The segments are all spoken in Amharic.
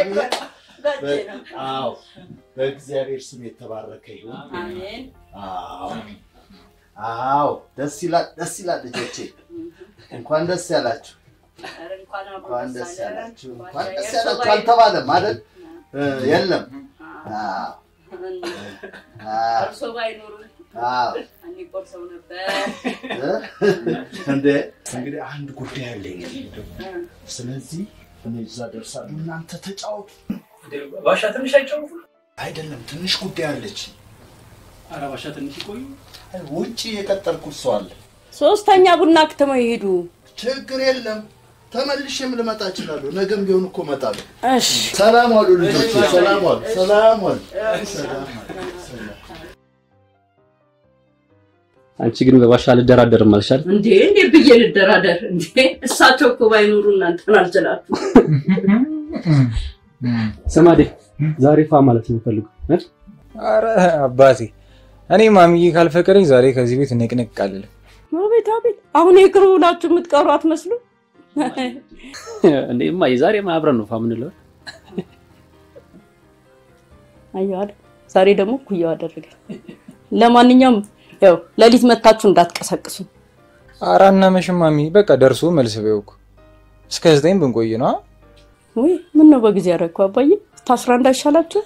ጋጄ ነው። አዎ በእግዚአብሔር ስም የተባረከ ይሁን። አሜን። አዎ አዎ፣ ደስ ይላል፣ ደስ ይላል ልጆቼ፣ እንኳን ደስ ያላችሁ፣ ኧረ እንኳን አብሮ እንኳን ደስ ደስ አለን። ያላችሁ፣ እንኳን እንኳን ደስ የእርሶ ያላችሁ ባይ- አልተባለም አይደል? እ፣ የለም። አዎ አዎ እርሶ ባይኖሩ አዎ እኔ ቆርሰው ነበር። እንደ እንግዲህ አንድ ጉዳይ አለኝ። ስለዚህ እኔ እዛ ደርሳለሁ፣ እናንተ ተጫወቱ። ባሻ ትንሽ አይጫወቱ? አይደለም ትንሽ ጉዳይ አለች። ኧረ ባሻ ትንሽ ይቆዩ። ውጭ የቀጠርኩት ሰው አለ። ሶስተኛ ቡና አክትመው ይሄዱ። ችግር የለም ተመልሼም ልመጣ እችላለሁ። ነገም ቢሆን እኮ እመጣለሁ። እሺ ሰላም ዋሉ ልጆች፣ ሰላም ዋሉ፣ ሰላም ዋሉ፣ ሰላም ዋሉ። ሰላም አንቺ ግን በባሻ አልደራደርም አልሻል? እንዴ እንዴ ብዬ ልደራደር እንዴ? እሳቸው እኮ ባይኖሩ እናንተን አልችላችሁ። ስማዴ ዛሬ ፋ ማለት ነው የምፈልገው አይደል? አረ አባቴ እኔ ማሚዬ ካልፈቀደኝ ዛሬ ከዚህ ቤት ንቅንቅ አልልም። አቤት አቤት! አሁን የቅርብ ብላችሁ የምትቀሩ አትመስሉ። እንዴ እማዬ ዛሬ አብረን ነው ፋ የምንለው። አየሁ አይደል? ዛሬ ደግሞ ኩያው አደረገ። ለማንኛውም ያው ሌሊት መታችሁ እንዳትቀሰቅሱ። አራ እና መሽም ማሚ በቃ ደርሶ መልስ በይው እኮ እስከ ዘጠኝ ብንቆይ ነው። ወይ ምን ነው በጊዜ ያደረግኩ አባዬ፣ ታስራ እንዳይሻላችሁ።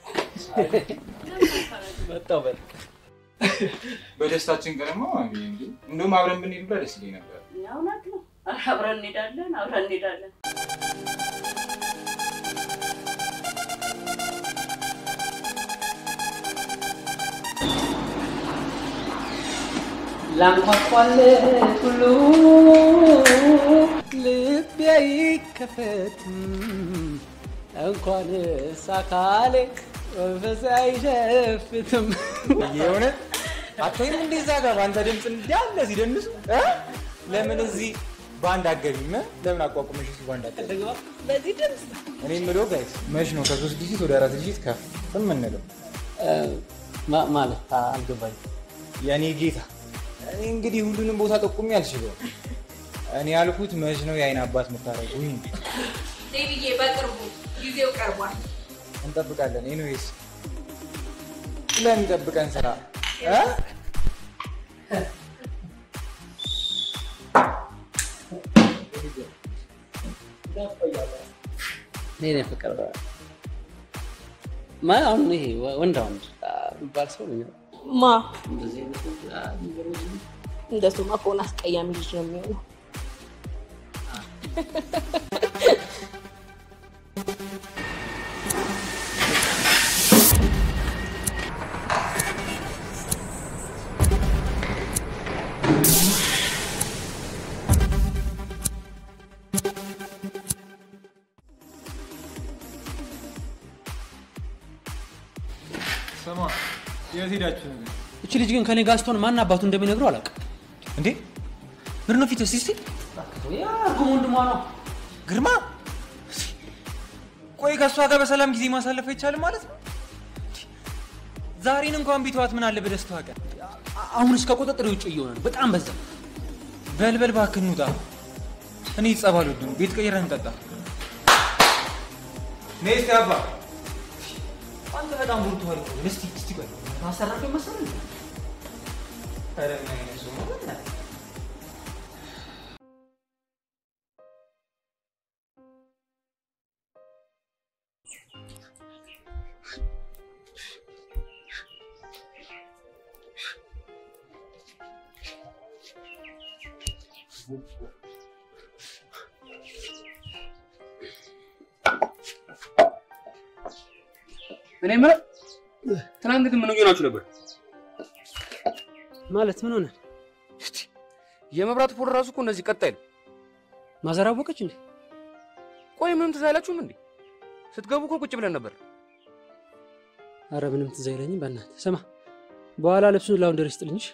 በደስታችን ቀንማ ማሚ እንደውም አብረን ብንሄድ ብላ ደስ ይለኝ ነበር። እውነት ነው። አብረን እንሄዳለን፣ አብረን እንሄዳለን። ላንኳኳል ሁሉ ልቤ አይከፈትም እንኳን ሳካሌ መንፈስ አይሸፍትም። የሆነ አቶይም እንደዛ ጋር በአንተ ድምፅ እንዳለ ሲደንሱ እ? ለምን እዚህ ባንድ አገቢም? ለምን አቋቁመሽ እሱ ባንድ አገቢ? በዚህ ድምፅ እኔ የምለው ጋይስ መች ነው ከሶስት ዲጂት ወደ አራት ዲጂት ከፍ የምንለው? ማለት አልገባኝ። የእኔ ጌታ እኔ እንግዲህ ሁሉንም ቦታ ጠቁሜ አልችልም። እኔ ያልኩት መች ነው የአይን አባት የምታደርጉኝ? ዴቪዬ፣ በቅርቡ ጊዜው ቀርቧል። እንጠብቃለን። ኤኒዌይስ ለሚጠብቀን ስራ እ? እኔ ፍቅር ማ አሁን ይሄ ወንዳ ወንድ የሚባል ሰው ነው ማ እንደዚህ አይነት እንደሱማ ከሆነ አስቀያሚ ልጅ ነው የሚሆነው። ስማ የት ሄዳችሁ ነው? እቺ ልጅ ግን ከኔ ጋር ስትሆን ማን አባቱ እንደሚነግረው አላውቅም። እንዴ ምንድን ነው ፊት እስቲ ያ እርጉም ወንድሟ ነው። ግርማ ቆይ ከእሷ ጋር በሰላም ጊዜ ማሳለፍ አይቻልም ማለት ነው? ዛሬን እንኳን ቢተዋት ምን አለ በደስታዋ ቀን። አሁን እስከ ቁጥጥር ውጭ እየሆነ ነው። በጣም በዛ። በልበል እባክህ እንውጣ። እኔ ጸብ አልወድም። ቤት ቀይረን እንጠጣ። ነይ እስኪ አባ። አንተ በጣም ቡርቱዋል እኮ። እስቲ እስቲ ቆይ ማሰራፊ መሰለኝ። ኧረ ምን አይነት ሰው ነው በእናትህ? እኔ የምለው ትናንት ግን ምን ሆናችሁ ነበር? ማለት ምን ሆነ? የመብራት ፖል ራሱ እኮ እንደዚህ ቀጥ አይልም። ማዘር አወቀች እንዴ? ቆይ ምንም ትዝ አይላችሁም እንዴ? ስትገቡ እኮ ቁጭ ብለን ነበር። አረ ምንም ትዝ አይለኝም። በእናትህ ስማ፣ በኋላ ልብሱን ላውንደሪ ስጥልኝሽ።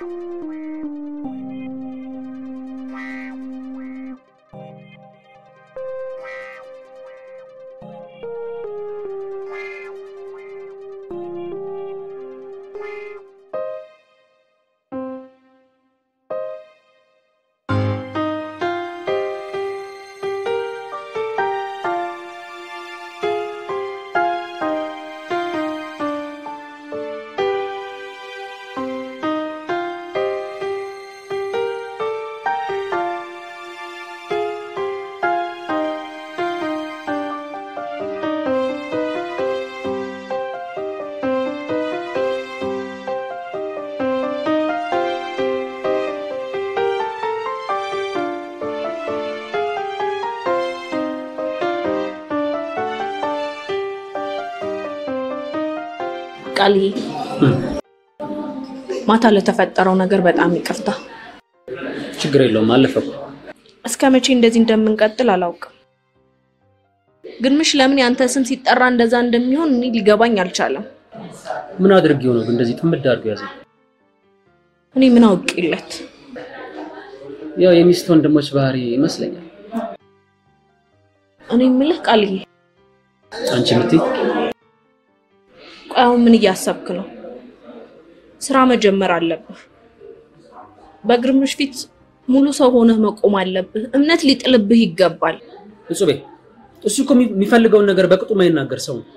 ቃልዬ ማታ ለተፈጠረው ነገር በጣም ይቅርታ። ችግር የለውም አለፈ እኮ። እስከ መቼ እንደዚህ እንደምንቀጥል አላውቅም። ግን ምሽ ለምን ያንተ ስም ሲጠራ እንደዛ እንደሚሆን እኔ ሊገባኝ አልቻለም። ምን አድርጌው ነው ግን እንደዚህ ጥምድ አድርጎ ያዘ? እኔ ምን አውቄለት? ያው የሚስት ወንድሞች ባህሪ ይመስለኛል። እኔ የምልህ ቃልዬ፣ አንቺ የምትይ ቆይ አሁን ምን እያሰብክ ነው? ስራ መጀመር አለብህ። በግርምሽ ፊት ሙሉ ሰው ሆነህ መቆም አለብህ። እምነት ሊጥልብህ ይገባል። እጹቤ፣ እሱ እኮ የሚፈልገውን ነገር በቅጡ የማይናገር ሰው ነው።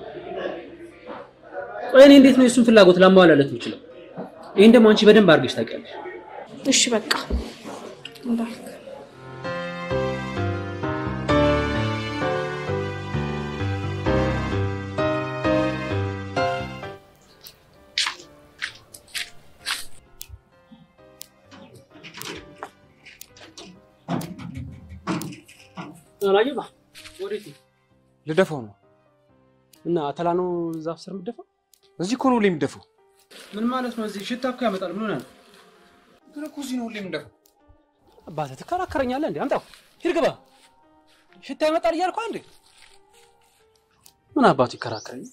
ቆይ እኔ እንዴት ነው የእሱን ፍላጎት ላሟላለት የምችለው? ይህን ደግሞ አንቺ በደንብ አድርገሽ ታውቂያለሽ። እሺ በቃ እንዳልክ አላየባ ወዴት ነው? ልደፋው ነው። እና አተላ ነው ዛፍ ስር የምትደፋው? እዚህ እኮ ነው ሁሌ የምደፋው። ምን ማለት ነው? እዚህ ሽታ እኮ ያመጣል። ምን ሆነ? ግን እኮ እዚህ ነው ሁሌ የምደፋው። አባትህ ትከራከረኛለህ እንዴ? አምጣው፣ ሂድ ግባ። ሽታ ያመጣል እያልኩ አንዴ ምን አባቱ ይከራከረኝ?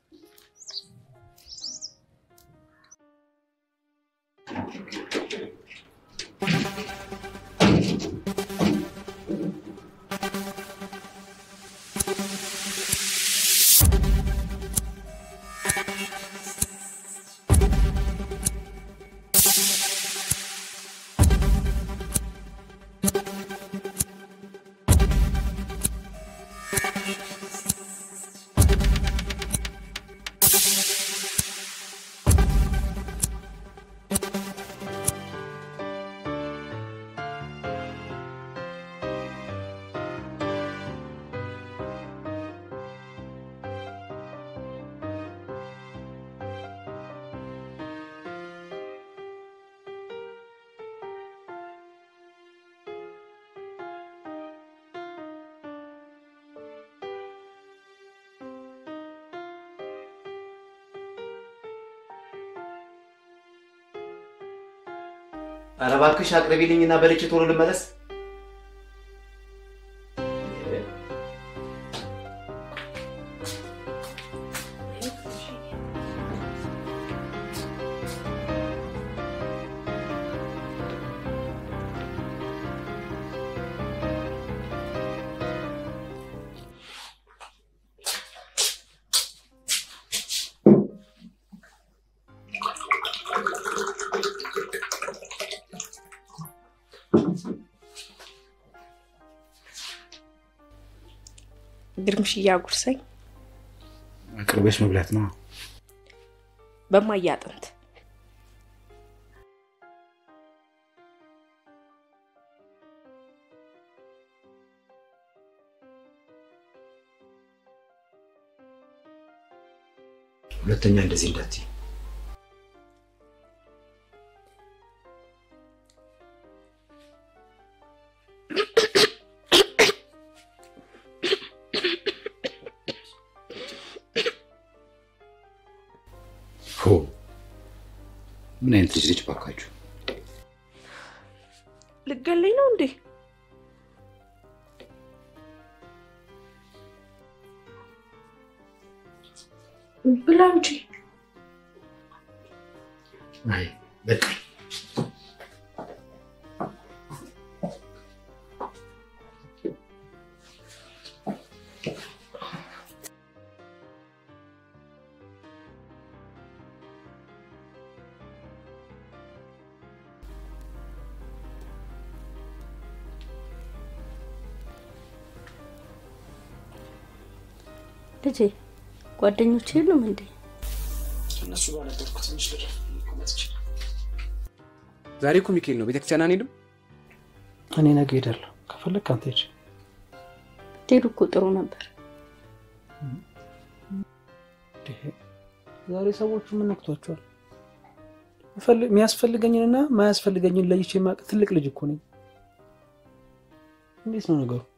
ኧረ እባክሽ አቅርቢልኝና በልቼ ቶሎ ልመለስ። ግርምሽ እያጉርሰኝ አቅርበሽ መብላት ነው። በማያጥንት ሁለተኛ እንደዚህ እንዳትይ። ሆ ምን አይነት ልጅ ልጅ ባካችሁ! ልገለኝ ነው እንዴ? ብላ እንጂ አይ በቃ ልጄ ጓደኞች የሉም እንዴ? እነሱ ጋር ነበርኩ። ትንሽ ልረፍ መጥቼ ዛሬ እኮ ሚካኤል ነው። ቤተክርስቲያን አንሄድም? እኔ ነገ ሄዳለሁ። ከፈለግ አንተ ሂድ። ብትሄዱ እኮ ጥሩ ነበር። ዛሬ ሰዎቹ ምን ነክቷቸዋል? የሚፈልግ- የሚያስፈልገኝንና ማያስፈልገኝን ለይቼ የማውቅ ትልቅ ልጅ እኮ ነኝ። እንዴት ነው ነገሩ?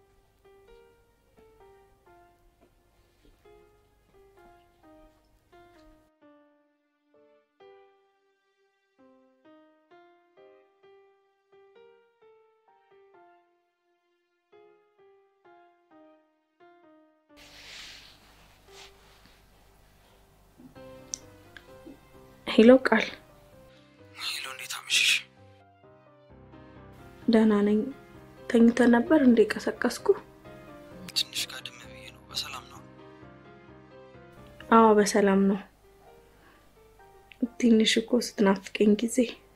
ሄሎ ቃል፣ ሄሎ፣ እንዴት አመሸሽ? ደህና ነኝ። ተኝተ ነበር እንዴ? ቀሰቀስኩ? ትንሽ ጋደም ብዬ ነው። በሰላም ነው? አዎ በሰላም ነው። ትንሽ እኮ ስትናፍቀኝ ጊዜ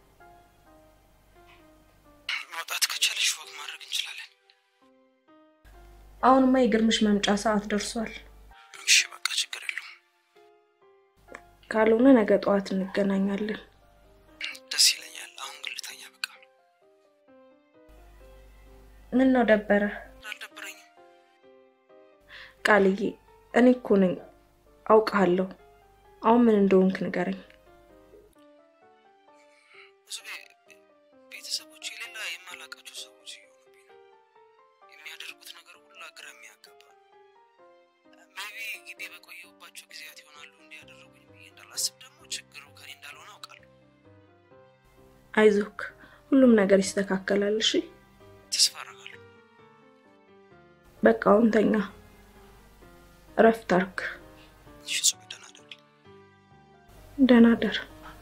መውጣት ከቻለሽ ወግ ማድረግ እንችላለን። አሁንማ የግርምሽ መምጫ ሰዓት ደርሷል። እሺ፣ በቃ ችግር የለውም። ካልሆነ ነገ ጠዋት እንገናኛለን። ደስ ይለኛል። አሁን ግን ልተኛ። በቃ ምን ነው ደበረ? አልደበረኝም። ቃልዬ፣ እኔ እኮ ነኝ አውቃለሁ። አሁን ምን እንደሆንክ ንገረኝ። ብዙ ቤ- ቤተሰቦች የሌላ የማላውቃቸው ሰዎች እየሆኑብኝ ነው። የሚያደርጉት ነገር ሁሉ ግራ የሚያጋባ ሜቢ ግቢ በቆየሁባቸው ጊዜያት ይሆናሉ እንዲያደረጉኝ ብዬ እንዳላስብ ደግሞ ችግሩ ከኔ እንዳልሆነ አውቃለሁ። አይዞክ፣ ሁሉም ነገር ይስተካከላል። እሺ ተስፋ አደርጋለሁ። በቃ አሁን ተኛ፣ እረፍት አርግ። እሺ፣ ጹም፣ ደህና እደሪ። ደህና ደር።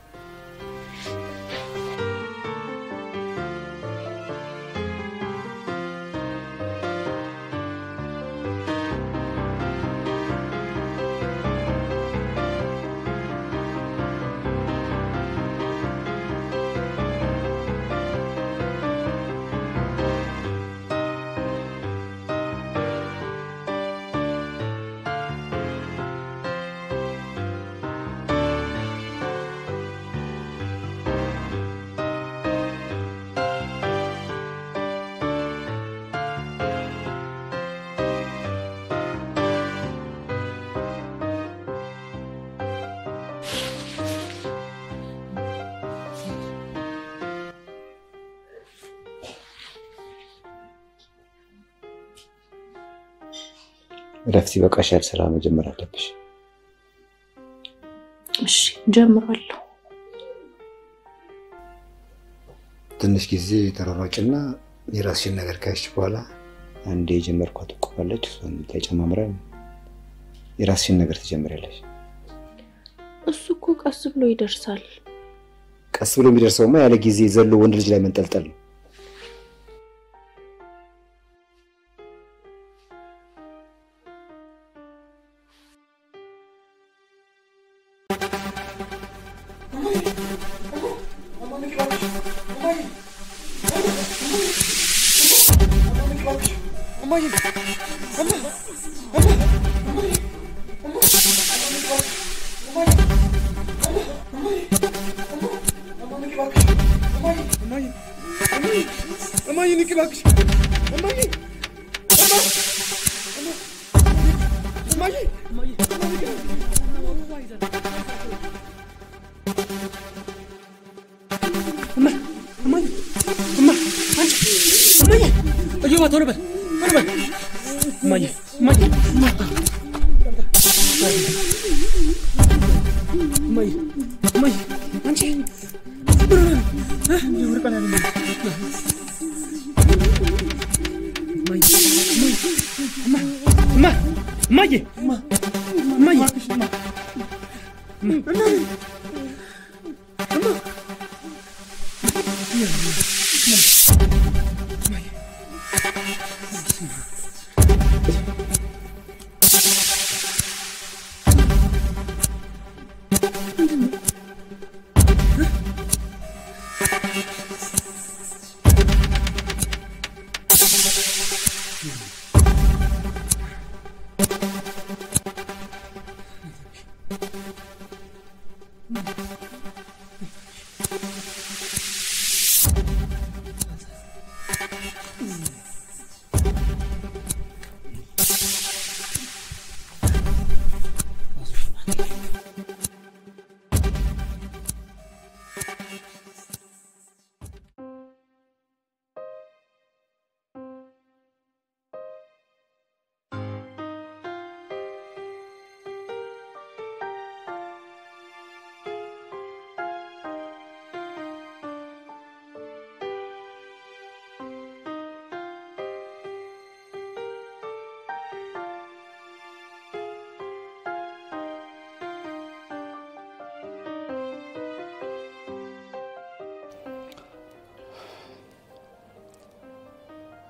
እረፍት ይበቃሻል። ስራ መጀመር አለብሽ። እሺ ጀምሯለሁ። ትንሽ ጊዜ ተሯሯጭና የራስሽን ነገር ካየሽ በኋላ አንዴ የጀመርኳት እቁባለች እሷን ተጨማምረን የራስሽን ነገር ትጀምሪያለሽ። እሱ እኮ ቀስ ብሎ ይደርሳል። ቀስ ብሎ የሚደርሰውማ ያለ ጊዜ ዘሎ ወንድ ልጅ ላይ መንጠልጠል ነው። እየዋ ቶሎ በል ቶሎ በል እማዬ እማዬ እማዬ እማዬ አንቺ እማዬ እማዬ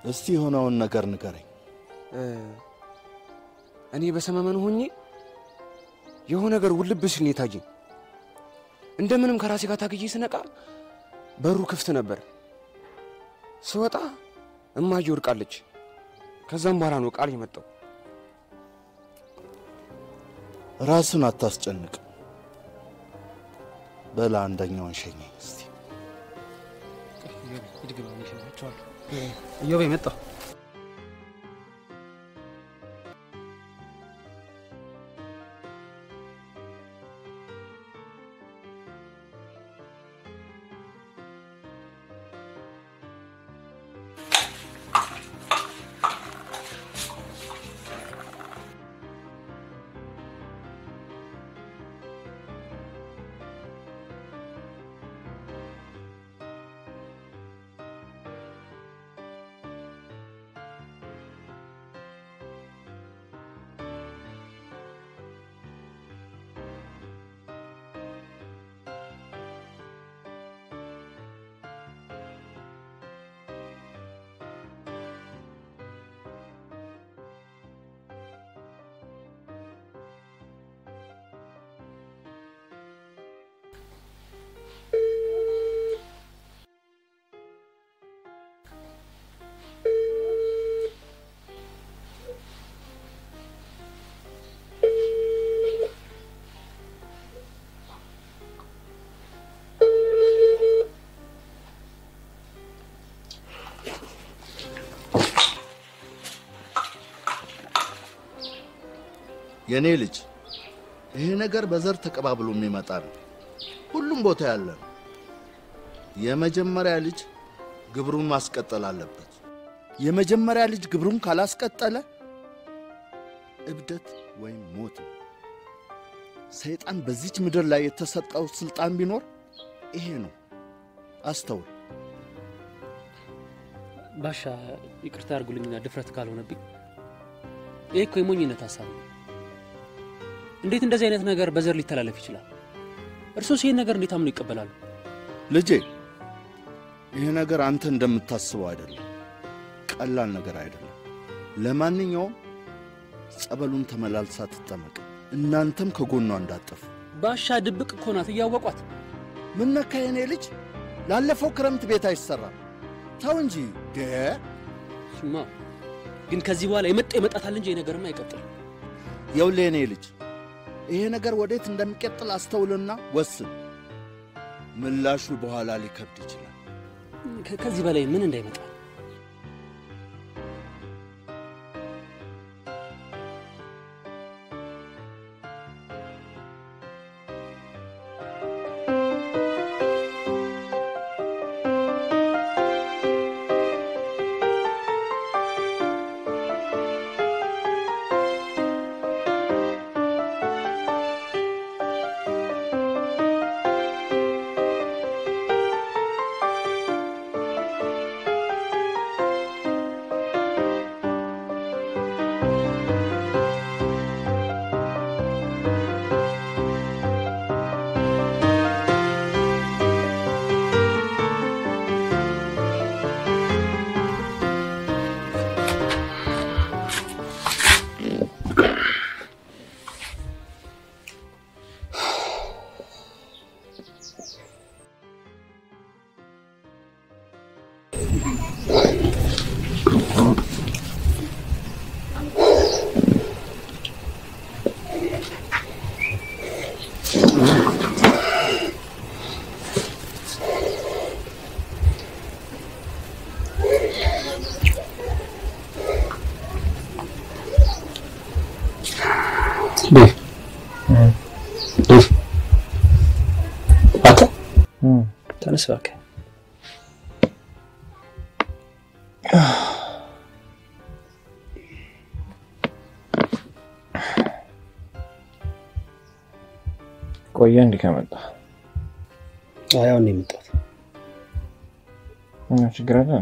እስቲ የሆነውን ነገር ንገረኝ። እኔ በሰመመን ሆኜ የሆነ ነገር ውልብ ሲል ነው የታየኝ። እንደምንም ከራሴ ጋር ታግዬ ስነቃ በሩ ክፍት ነበር። ስወጣ እማዬ ወድቃለች። ከዛም በኋላ ነው ቃል የመጣው። ራስን አታስጨንቅ። በላ አንደኛውን ሸኘኝ እስቲ። እዮቤ መጣሁ። የኔ ልጅ ይሄ ነገር በዘር ተቀባብሎ የሚመጣ ነው። ሁሉም ቦታ ያለ ነው። የመጀመሪያ ልጅ ግብሩን ማስቀጠል አለበት። የመጀመሪያ ልጅ ግብሩን ካላስቀጠለ እብደት ወይም ሞት ነው። ሰይጣን በዚች ምድር ላይ የተሰጠው ስልጣን ቢኖር ይሄ ነው። አስተውል። ባሻ ይቅርታ አድርጉልኝና ድፍረት ካልሆነብኝ ይህ እኮ የሞኝነት ሀሳብ ነው። እንዴት እንደዚህ አይነት ነገር በዘር ሊተላለፍ ይችላል? እርሶስ ይህን ነገር እንዴት አምኖ ይቀበላሉ? ልጄ ይህ ነገር አንተ እንደምታስበው አይደለም። ቀላል ነገር አይደለም። ለማንኛውም ጸበሉን ተመላልሳ ትጠመቅ። እናንተም ከጎኗ እንዳጠፉ። ባሻ ድብቅ እኮ ናት፣ እያወቋት። ምን ነካ የኔ ልጅ? ላለፈው ክረምት ቤት አይሰራም። ተው እንጂ ደ ስማ ግን ከዚህ በኋላ የመጣ ይመጣታል እንጂ የነገርማ አይቀጥልም። የውልህ የኔ ልጅ ይሄ ነገር ወዴት እንደሚቀጥል አስተውልና ወስን። ምላሹ በኋላ ሊከብድ ይችላል። ከ- ከዚህ በላይ ምን እንዳይመጣ አንተ ተነስ እባክህ። ቆየ እንዲህ ከመጣ አይ አሁን ነው የመጣሁት። ምን ችግር አለ?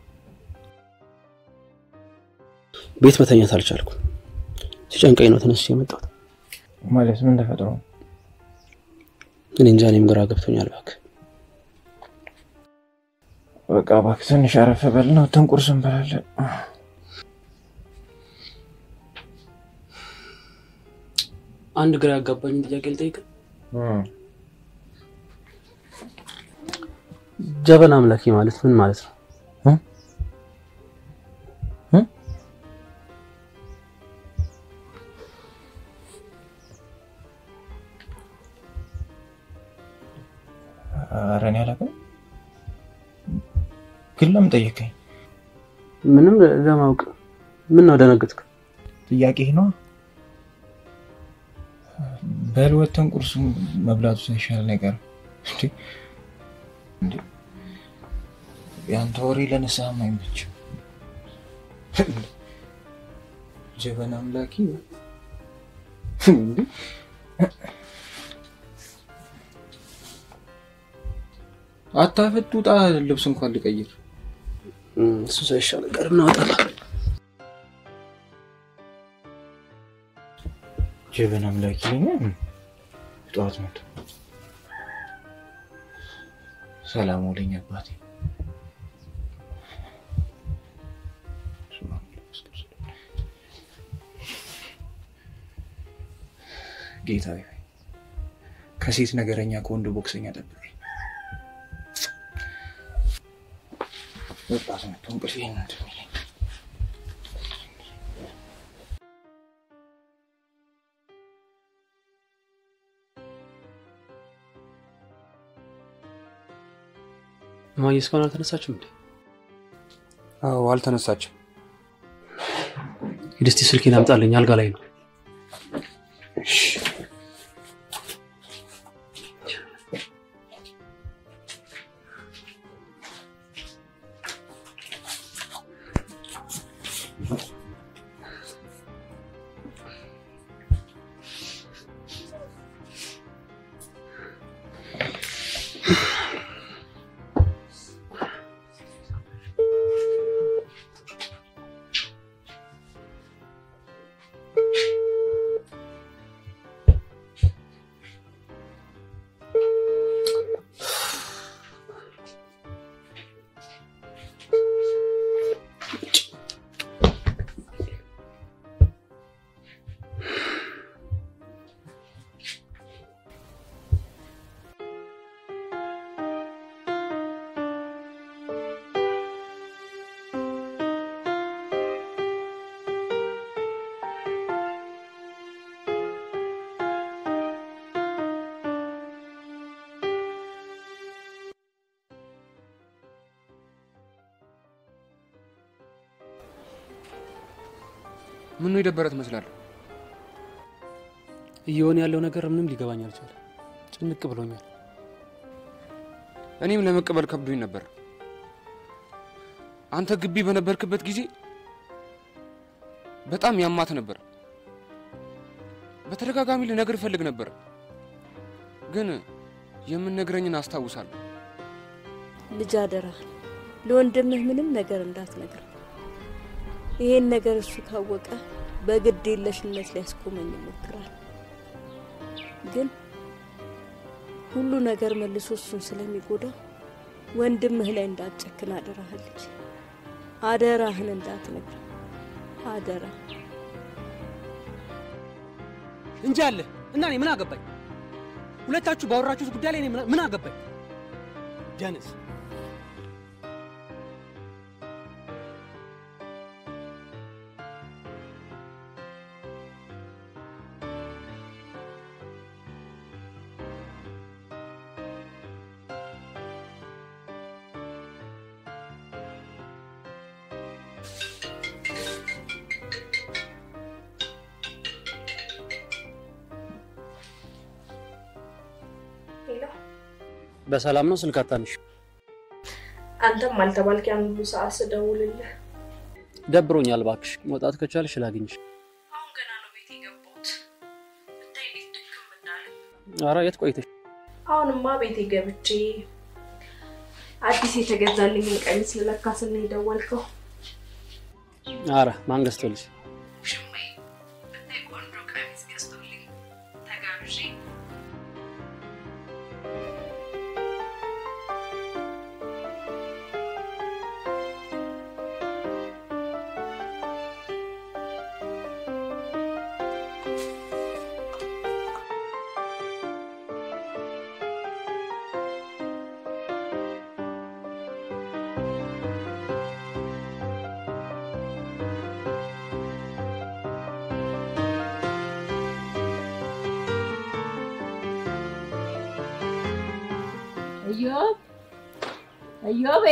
ቤት መተኛት አልቻልኩም። ሲጨንቀኝ ነው ተነስቼ የመጣሁት። ማለት ምን ተፈጥሮ ነው? እኔ እንጃ፣ እኔም ግራ ገብቶኛል። እባክህ በቃ እባክህ ትንሽ አረፍ በልና ወተን ቁርስ እንበላለን። አንድ ግራ ያጋባኝን ጥያቄ ልጠይቅ። ጀበና አምላኪ ማለት ምን ማለት ነው? ኧረ እኔ አላውቅም። ግን ለምን ጠየቀኝ? ምንም ለማወቅ ምን ነው ደነገጥክ? ጥያቄ ነው። በል ወተን ቁርሱ መብላቱ ሳይሻል ነገር እንዴ እንዴ ያንተ ወሬ ለንስሐም አይመችም። ጀበና አምላኪ እንዴ አታፈጥ፣ ውጣ። ልብስ እንኳን ልቀይር። እሱ ሳይሻል ቀር እናወጣለን። ጀበና አምላኪ ነኝ። ጠዋት መጡ። ሰላም ውለኝ አባቴ። ጌታዬ ሆይ ከሴት ነገረኛ ከወንድ ቦክሰኛ ጠብቀኝ። ወጣት መጥቶ እንቅልፍ ይሄን እንደሚለኝ እማዬ እስካሁን አልተነሳችም እንዴ? አዎ አልተነሳችም። ሂድ እስኪ ስልኬን አምጣልኝ፣ አልጋ ላይ ነው። ምን ነው የደበረ ትመስላለህ? እየሆነ ያለው ነገር ምንም ሊገባኝ አልቻለም። ጭንቅ ብሎኛል። እኔም ለመቀበል ከብዶኝ ነበር። አንተ ግቢ በነበርክበት ጊዜ በጣም ያማት ነበር። በተደጋጋሚ ልነግር እፈልግ ነበር፣ ግን የምነግረኝን አስታውሳለሁ። ልጅ አደራ ለወንድምህ ምንም ነገር እንዳትነግር። ይሄን ነገር እሱ ካወቀ በግድ የለሽነት ሊያስቆመኝ ይሞክራል። ግን ሁሉ ነገር መልሶ እሱን ስለሚጎዳ ወንድምህ ላይ እንዳትጨክን አደራህን ልጅ አደራህን እንዳትነግር አደራ። እንጂ አለ እና እኔ ምን አገባኝ? ሁለታችሁ ባወራችሁት ጉዳይ ላይ እኔ ምን- ምን አገባኝ? ደንስ በሰላም ነው? ስልክ አታንሽ። አንተም አልተባልክ ያን ሁሉ ሰዓት ስደውልልህ ደብሮኛል። እባክሽ መውጣት ከቻልሽ ላግኝሽ። አሁን ገና ነው ቤት የገባሁት። ብታይ እንዴት ድክም እንዳለ። ኧረ የት ቆይተሽ? አሁንማ ቤቴ ገብቼ አዲስ የተገዛልኝን ቀሚስ ልለካ ስል ነው የደወልከው። ኧረ ማን ገዝቶልሽ? ሽማዬ ብታይ ቆንጆ ቀሚስ ገዝቶልኝ ተጋብዤ እዮብ እዮቤ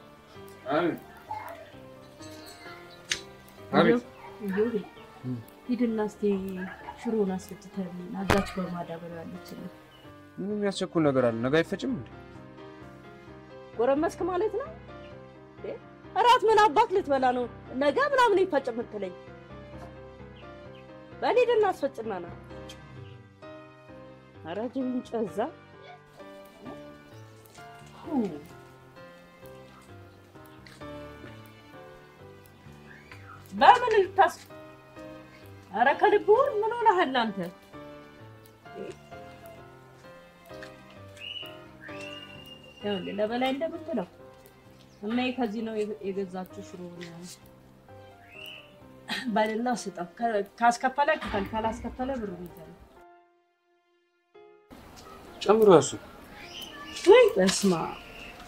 አቤት። እዮቤ ሂድና እስኪ ሽሮን አስፈጭተህልኝ አዛች በማዳበሪያ ያለችልኝ ምንም የሚያስቸኩል ነገር አለ? ነገ አይፈጭም እንዴ? ጎረመስክ ማለት ነው። እንዴ? እራት ምን አባት ልትበላ ነው? ነገ ምናምን ይፈጭ የምትለኝ? በል ሂድና አስፈጭና ና። ኧረ ጅብን ጨዛ በምን ልታስ ኧረ ከልብህ ምን ሆነሃል አንተ? ይኸውልህ ለበላይ እንደምትለው እማዬ ከዚህ ነው የገ- የገዛችው ሽሮ በልና ስጠው። ከ- ካስከፈለ ክፈል፣ ካላስከፈለ ብሩ ይዘል። ጨምሮ ያሱ ወይ በስመ አብ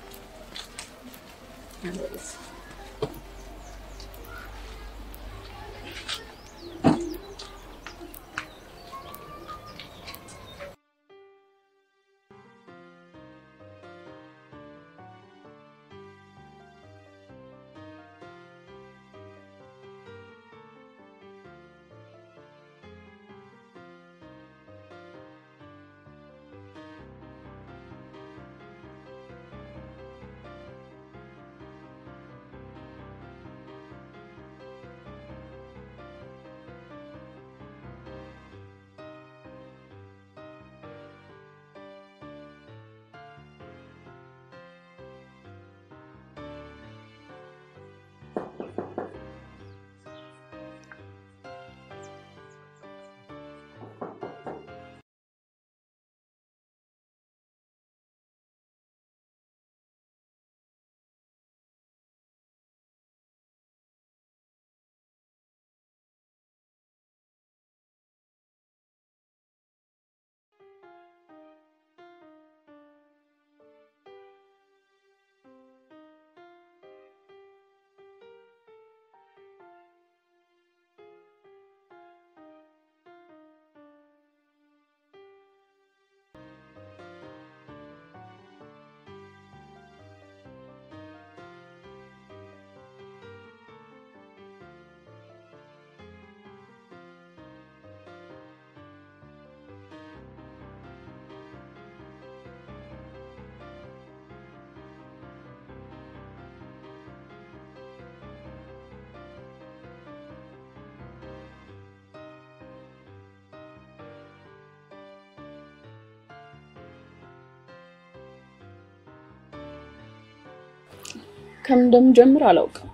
ከምን እንደምጀምር አላውቅም።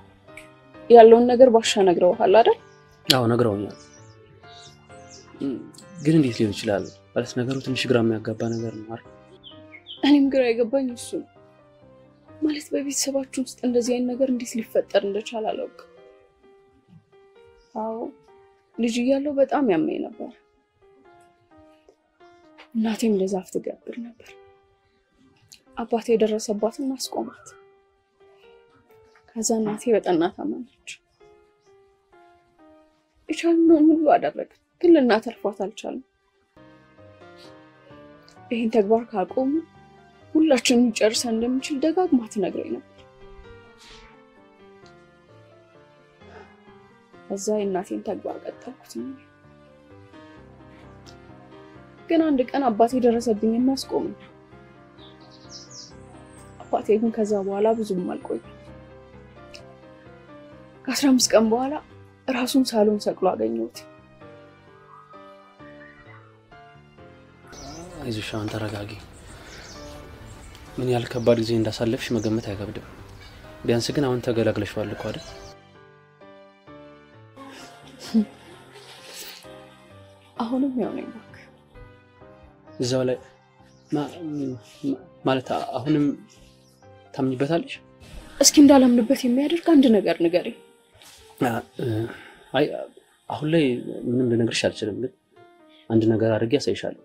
ያለውን ነገር ባሻ ነግረውሃል አይደል? አዎ ነግረውኛል። እም፣ ግን እንዴት ሊሆን ይችላል ማለት ነገሩ ትንሽ ግራ የሚያጋባ ነገር ነው አይደል? እኔም ግራ የገባኝ እሱ ነው። ማለት በቤተሰባችን ውስጥ እንደዚህ አይነት ነገር እንዴት ሊፈጠር እንደቻለ አላውቅም። አዎ ልጅ እያለሁ በጣም ያመኝ ነበር። እናቴም ለዛፍ ትገብር ነበር። አባቴ የደረሰባትን አስቆማት። ከዛ እናቴ በጠና ታመመች። የቻልነውን ሁሉ አደረግን፣ ግን ልናተርፏት አልቻልንም። ይህን ተግባር ካቆሙ ሁላችንም ጨርሰን እንደምንችል ደጋግማ ትነግረኝ ነበር። ከዛ የእናቴን ተግባር ቀጠልኩት። ግን አንድ ቀን አባቴ ደረሰብኝ የሚያስቆም አባቴ ግን ከዛ በኋላ ብዙም አልቆየም። ከአስራ አምስት ቀን በኋላ ራሱን ሳሎን ሰቅሎ አገኘሁት። አይዞሽ አሁን ተረጋጊ። ምን ያህል ከባድ ጊዜ እንዳሳለፍሽ መገመት አይከብድም። ቢያንስ ግን አሁን ተገላግለሽዋል እኮ አይደል? አሁንም ያው ነኝ እባክህ። እዛው ላይ ማ- ማ- ማለት አሁንም ታምኝበታለሽ? እስኪ እንዳላምንበት የሚያደርግ አንድ ነገር ንገረኝ። አ- እ- አይ አሁን ላይ ምንም ልነግርሽ አልችልም፣ ግን አንድ ነገር አድርጌ ያሳይሻለሁ።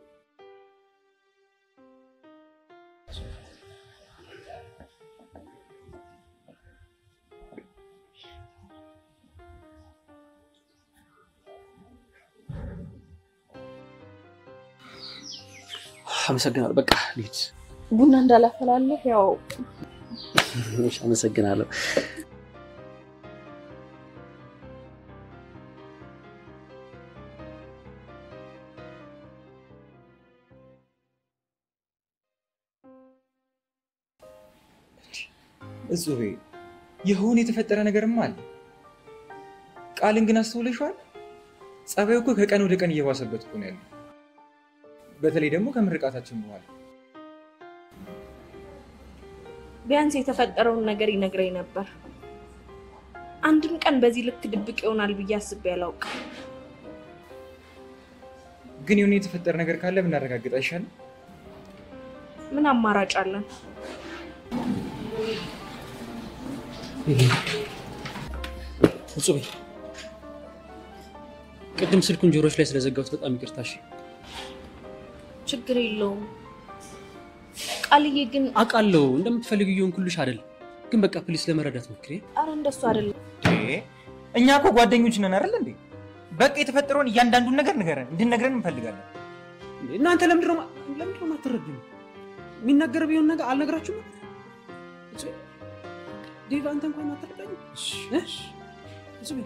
አመሰግናለሁ። በቃ ልሂድ። ቡና እንዳላፈላለህ ያው እሺ፣ አመሰግናለሁ። እጹቤ የሆነ የተፈጠረ ነገርማ አለ። ቃልን ግን አስተውለሽዋል? ጸባዩ እኮ ከቀን ወደ ቀን እየባሰበት እኮ ነው ያለው። በተለይ ደግሞ ከምርቃታችን በኋላ ቢያንስ የተፈጠረውን ነገር ይነግረኝ ነበር። አንድም ቀን በዚህ ልክ ድብቅ ይሆናል ብዬ አስቤ አላውቅም። ግን የሆነ የተፈጠረ ነገር ካለ ብናረጋግጥ አይሻልም? ምን አማራጭ አለን? እጹቤ ቅድም ስልኩን ጆሮች ላይ ስለዘጋሁት በጣም ይቅርታ። እሺ ችግር የለውም። ቃልዬ ግን አውቃለሁ እንደምትፈልጊው እየሆንኩልሽ አይደል፣ ግን በቃ ፕሊስ ለመረዳት ሞክሪ። አረ እንደሱ አይደለም። እኛ እኮ ጓደኞች ነን አይደል እንዴ? በቃ የተፈጠረውን እያንዳንዱን ነገር ንገረን፣ እንድንነግረን እንፈልጋለን። እናንተ ለምንድን ነው ማ- ለምንድን ነው የማትረዱኝ? የሚናገር ቢሆን ነገር አልነግራችሁም? እጹቤ፣ ዴቭ አንተ እንኳን አትረዳኝ። እጹቤ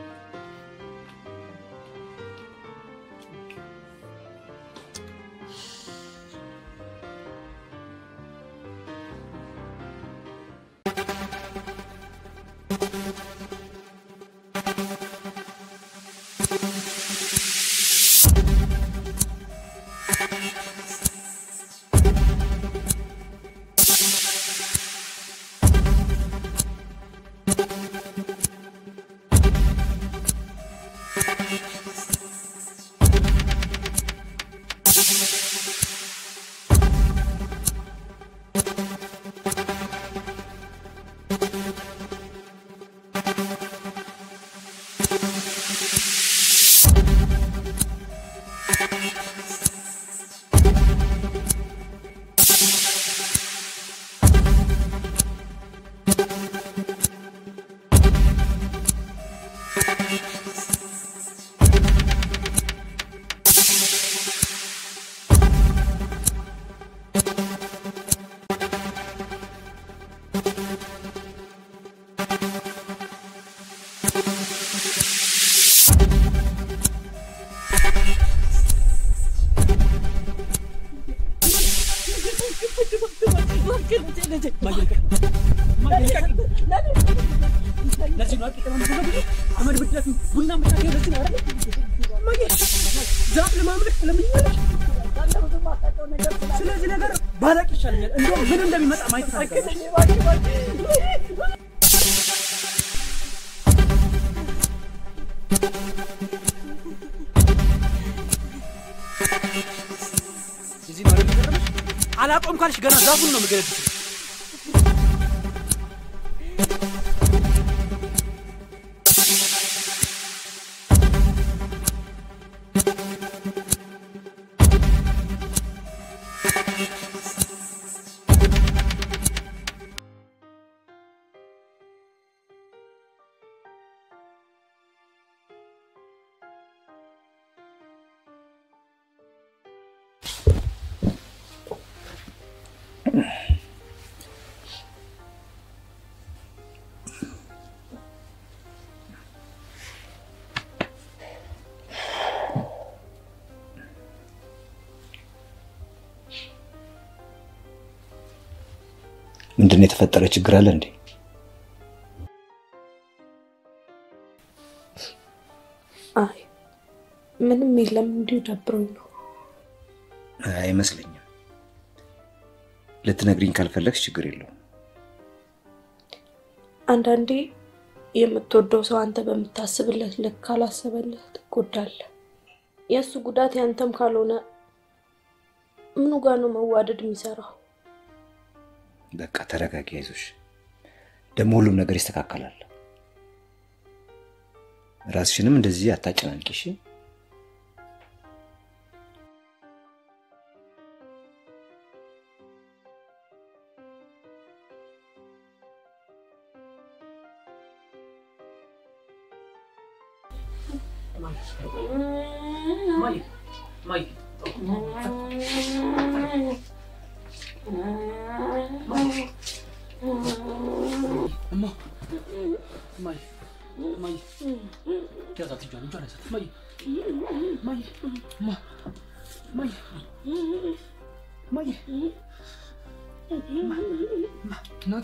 ስለዚህ ነገር ባላቅ ይሻለኛል። እንደውም ምን እንደሚመጣ ማየት ፈልጋለሁ። እዚህ ማለት የቀረበሽ አላቆም ካልሽ ገና ዛፉን ነው የምገለብጥሽ። ምንድን ነው የተፈጠረ ችግር አለ እንዴ? አይ ምንም የለም፣ እንዲሁ ደብሮኝ ነው። አይመስለኝም። ልትነግሪኝ ካልፈለግሽ ችግር የለውም። አንዳንዴ የምትወደው ሰው አንተ በምታስብለት ልክ ካላሰበልህ ትጎዳለህ። የእሱ ጉዳት ያንተም ካልሆነ ምኑ ጋር ነው መዋደድ የሚሰራው? በቃ ተረጋጊ፣ አይዞሽ። ደግሞ ሁሉም ነገር ይስተካከላል። ራስሽንም እንደዚህ አታጨናንቂ እሺ? እማ እማዬ እማዬ ያዛት እጇን እጇን ያዛት እማዬ እማዬ እማ እማዬ እማዬ እማ እማ እናቴ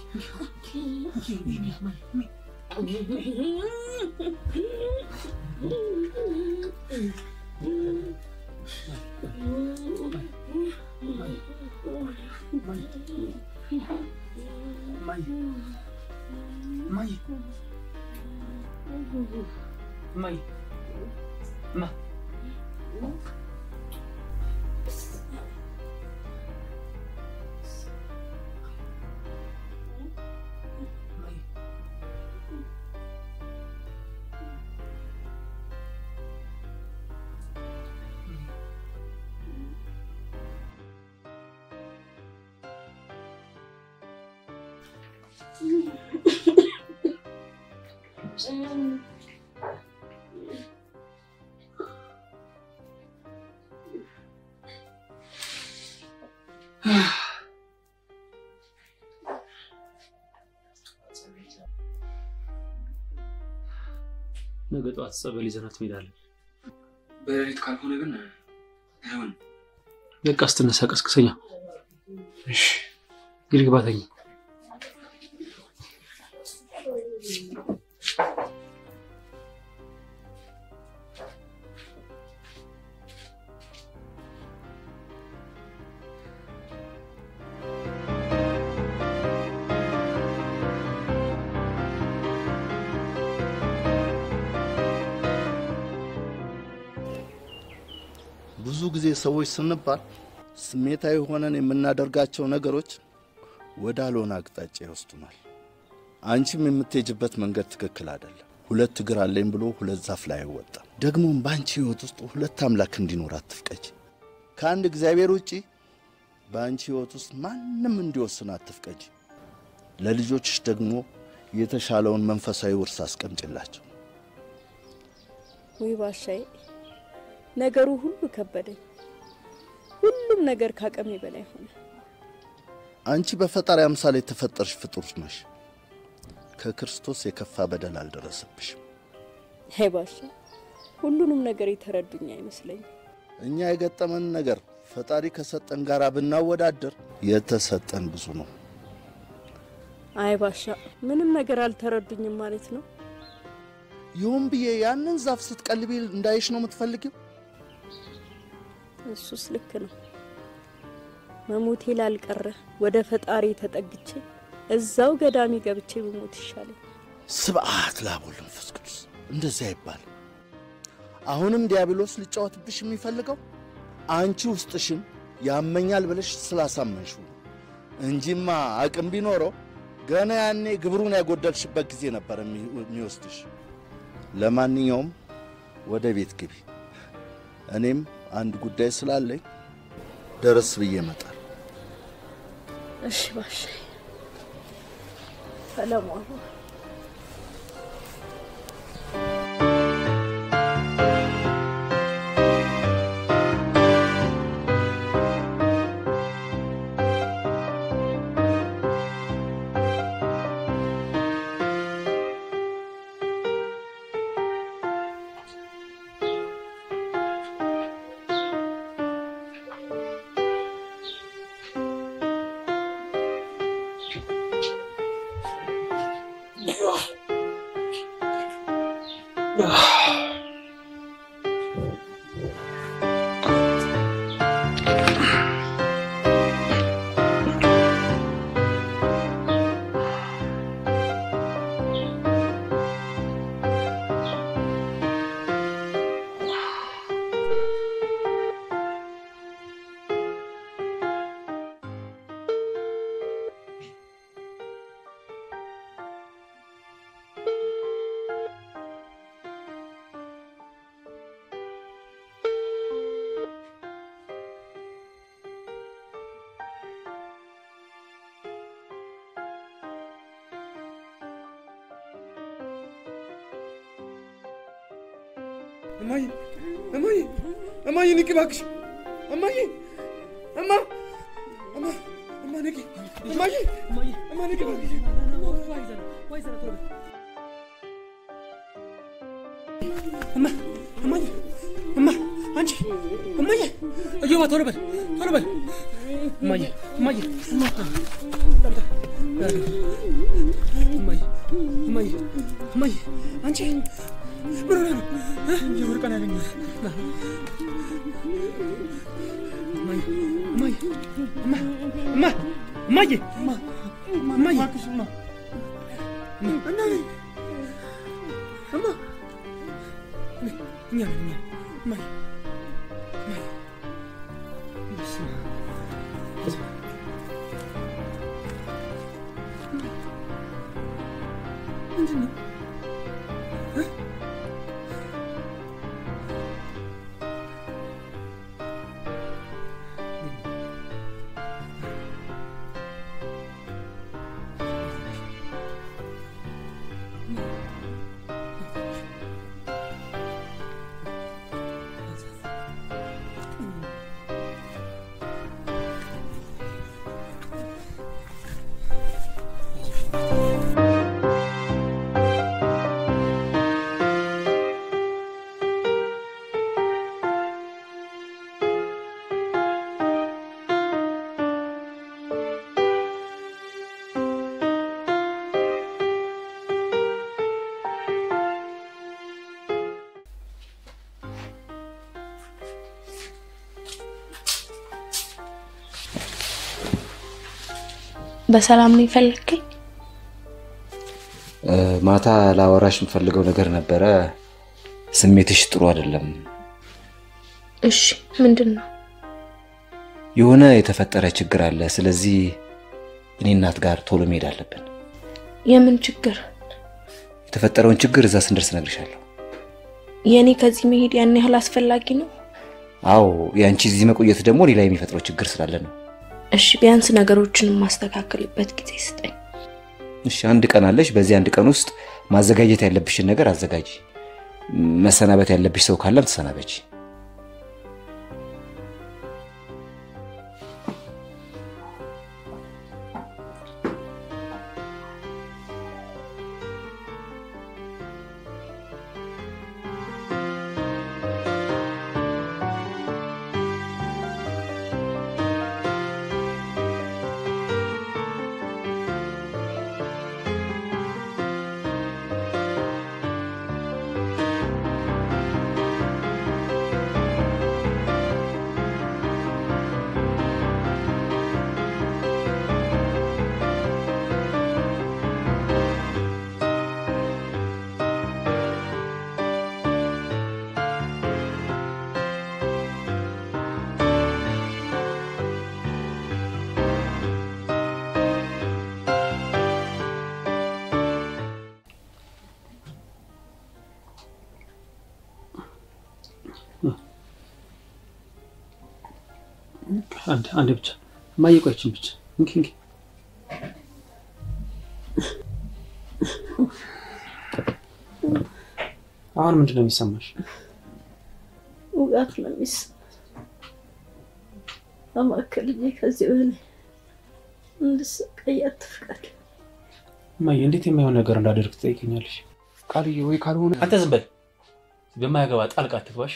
እማዬ እማ ነገ ጠዋት ጸበል ይዘናት እንሄዳለን። በሌሊት ካልሆነ ግን አይሆንም። በቃ ስትነሳ ቀስቅሰኛ። እሺ እንግዲህ ግባ ተኛ። ብዙ ጊዜ ሰዎች ስንባል ስሜታዊ ሆነን የምናደርጋቸው ነገሮች ወደ አልሆነ አቅጣጫ ይወስዱናል። አንቺም የምትሄጅበት መንገድ ትክክል አይደለም። ሁለት እግር አለኝ ብሎ ሁለት ዛፍ ላይ አይወጣም። ደግሞም በአንቺ ሕይወት ውስጥ ሁለት አምላክ እንዲኖር አትፍቀጅ። ከአንድ እግዚአብሔር ውጪ በአንቺ ሕይወት ውስጥ ማንም እንዲወስን አትፍቀጅ። ለልጆችሽ ደግሞ የተሻለውን መንፈሳዊ ውርስ አስቀምጭላቸው። ውይ ባሻዬ፣ ነገሩ ሁሉ ከበደኝ። ሁሉም ነገር ካቅሜ በላይ ሆነ። አንቺ በፈጣሪ አምሳል የተፈጠርሽ ፍጡር ነሽ። ከክርስቶስ የከፋ በደል አልደረሰብሽም። ሄ ባሻ፣ ሁሉንም ነገር የተረዱኝ አይመስለኝም። እኛ የገጠመን ነገር ፈጣሪ ከሰጠን ጋር ብናወዳደር የተሰጠን ብዙ ነው። አይ ባሻ፣ ምንም ነገር አልተረዱኝም ማለት ነው። ይሁን ብዬ ያንን ዛፍ ስትቀልቢ እንዳይሽ ነው የምትፈልጊው? እሱስ ልክ ነው። መሞቴ ላልቀረ ወደ ፈጣሪ ተጠግቼ እዛው ገዳሚ ገብቼ ብሞት ይሻለኝ። ስብዓት ለአብ ወወልድ ወመንፈስ ቅዱስ። እንደዚህ አይባልም። አሁንም ዲያብሎስ ሊጫወትብሽ የሚፈልገው አንቺ ውስጥሽን ያመኛል ብለሽ ስላሳመንሽው ነው እንጂማ አቅም ቢኖረው ገና ያኔ ግብሩን ያጎደልሽበት ጊዜ ነበር የሚ- የሚወስድሽ። ለማንኛውም ወደ ቤት ግቢ። እኔም አንድ ጉዳይ ስላለኝ ደረስ ብዬ እመጣለሁ። እሺ ባሻ፣ ሰላም ዋሉ። እማዬ እማዬ እማዬ ንቂ እባክሽ እማዬ እማ እማ እማነጌ እማዬ እማነጌ እማ እማዬ እማ አንቺ እማዬ እዮባ ቶሎ በል ቶሎ በል እማዬ እማዬ እማ እማዬ እማዬ እማዬ አንቺ ምን ሆነህ ነው? የወርቀን ያገኘሁት እማዬ እማዬ እማ እማ እማዬ እማ እማዬ እማ እና እማ እኛ ነን እኛ እማዬ እማዬ በስመ አብ ምንድን ነው? በሰላም ነው የፈለግከኝ? ማታ ላወራሽ የምፈልገው ነገር ነበረ። ስሜትሽ ጥሩ አይደለም። እሺ፣ ምንድን ነው? የሆነ የተፈጠረ ችግር አለ። ስለዚህ እኔ እናት ጋር ቶሎ መሄድ አለብን። የምን ችግር? የተፈጠረውን ችግር እዛ ስንደርስ እነግርሻለሁ። የእኔ ከዚህ መሄድ ያን ያህል አስፈላጊ ነው? አዎ፣ የአንቺ እዚህ መቆየት ደግሞ ሌላ የሚፈጥረው ችግር ስላለ ነው። እሺ፣ ቢያንስ ነገሮችን የማስተካከልበት ጊዜ ስጠኝ። እሺ፣ አንድ ቀን አለሽ። በዚህ አንድ ቀን ውስጥ ማዘጋጀት ያለብሽን ነገር አዘጋጂ። መሰናበት ያለብሽ ሰው ካለም ተሰናበች። አንድ አንድ ብቻ እማዬ፣ ቆይ ይችን ብቻ እንኪ እንኪ። አሁን ምንድን ነው የሚሰማሽ? ውጋት ነው የሚሰማኝ። እባክህ ልጄ ከዚህ በላይ እንድሰቃይ አትፍቀድ። እማዬ፣ እንዴት የማይሆን ነገር እንዳደርግ ትጠይቀኛለሽ? ቃልዬ፣ ወይ ካልሆነ አንተ ዝም በል። በማያገባ ጣልቃ አትግባሽ።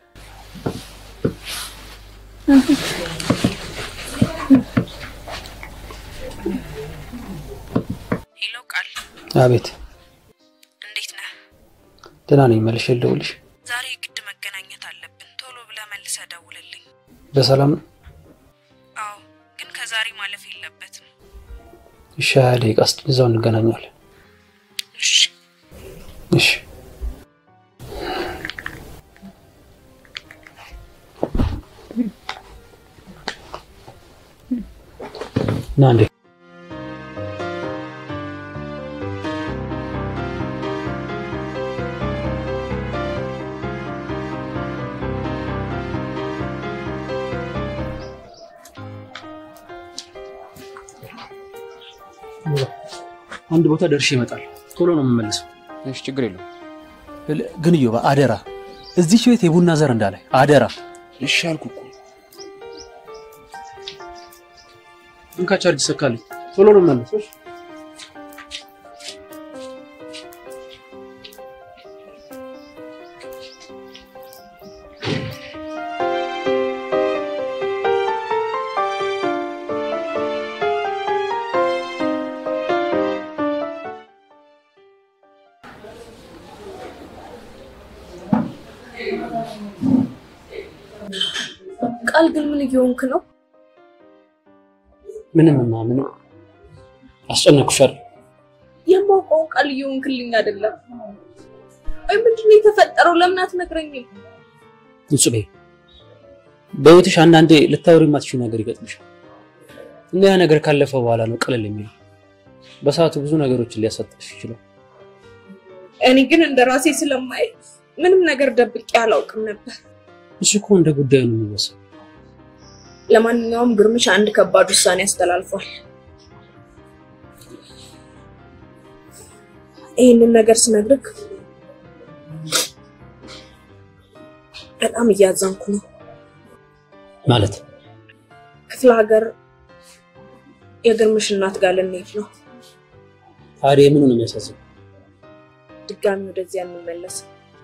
ሄሎ ቃል፣ አቤት። እንዴት ነህ? ደህና ነኝ። መልሼ ልደውልሽ። ዛሬ ግድ መገናኘት አለብን። ቶሎ ብለህ መልሰህ ደውልልኝ። በሰላም ነው? አዎ፣ ግን ከዛሬ ማለፍ የለበትም። እሺ፣ ሀያ ደቂቃ እስኪ እዛው እንገናኛለን። እሺ። እሺ። ና እንዴ አንድ ቦታ ደርሼ ይመጣል። ቶሎ ነው የምመልሰው። እሺ፣ ችግር የለውም። ግን እዮባ አደራ፣ እዚች ቤት የቡና ዘር እንዳላይ አደራ። እሺ አልኩ እኮ። እንካ ቻርጅ ሰካልኝ። ቶሎ ነው መለስ። ቃል ግን ምን እየሆንክ ነው? ምንም ማ ምንም አስጨነኩሻል። የማውቀውን ቃል እየሆንክልኝ አይደለም። ወይ ምንድን ነው የተፈጠረው? ለምን አትነግረኝም? ንጹቤ በህይወትሽ አንዳንዴ ልታወሪ የማትችይው ነገር ይገጥምሻል እና ያ ነገር ካለፈ በኋላ ነው ቀለል የሚለው። በሰዓቱ ብዙ ነገሮችን ሊያሳጣሽ ይችላል። እኔ ግን እንደ ራሴ ስለማይ ምንም ነገር ደብቄ አላውቅም ነበር። እሱ እኮ እንደ ጉዳዩ ነው የሚወሰነው። ለማንኛውም ግርምሽ አንድ ከባድ ውሳኔ አስተላልፏል። ይህንን ነገር ስነግርህ በጣም እያዘንኩ ነው። ማለት ክፍለ ሀገር የግርምሽ እናት ጋር ልንሄድ ነው። ታዲያ ምኑ ነው የሚያሳስብ? ድጋሚ ወደዚያ እንመለስ።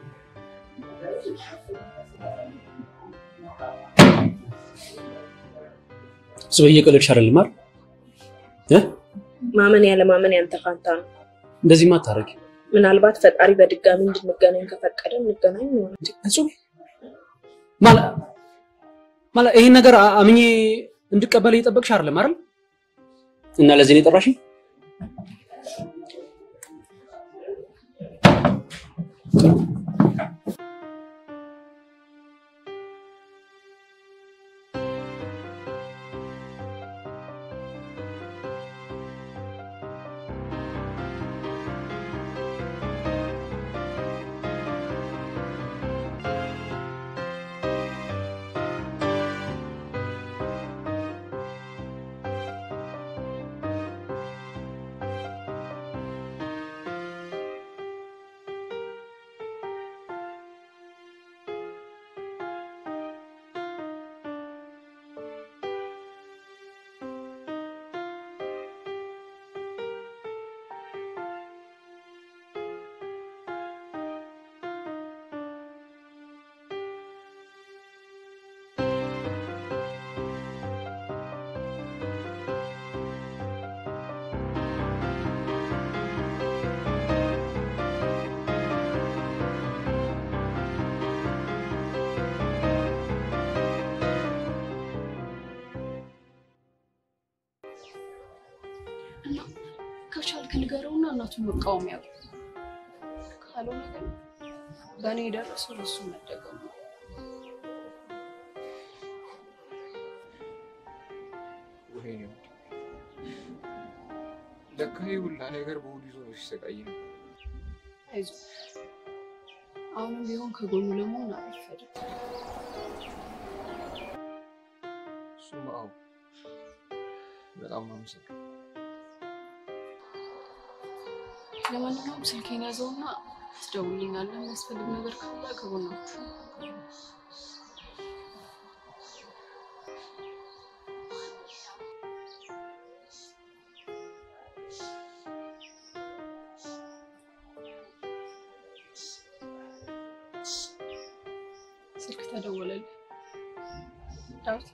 እሱ በየቀለድሽ አይደለም አይደል? እ ማመን ያለ ማመን ያንተ ፋንታ ነው። እንደዚህማ አታረጊ። ምናልባት ፈጣሪ በድጋሚ እንድንገናኝ ከፈቀደ እንገናኝ ይሆናል። ንጹህ ማለት ማለት ይሄን ነገር አ- አምኜ እንድቀበል እየጠበቅሽ አይደለም አይደል? እና ለዚህ ነው የጠራሽኝ? እና ከቻልክ ንገረውና እናቱን መቃወም ያው ካልሆነ ግን በእኔ የደረሰው እሱ መደገሙ ነው። ወይኔ ውድ ለካ ይህ ሁላ ነገር በሆዱ ይዞ ነው ሲሰቃይ ነው። አይዞህ አሁንም ቢሆን ከጎኑ ለመሆን አልፈድም። እሱማ አዎ በጣም ነው የማመሰግነው። ለማንኛውም ስልኬን ያዘውና ትደውልኛለህ። የሚያስፈልግ ነገር ካለ ከጎናችሁ ስልክ ተደወለልህ ዳዊት?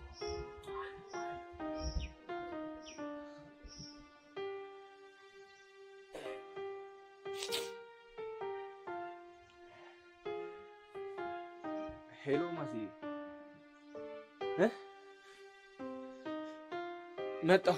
ሄሎ ማሲ እ መጣሁ።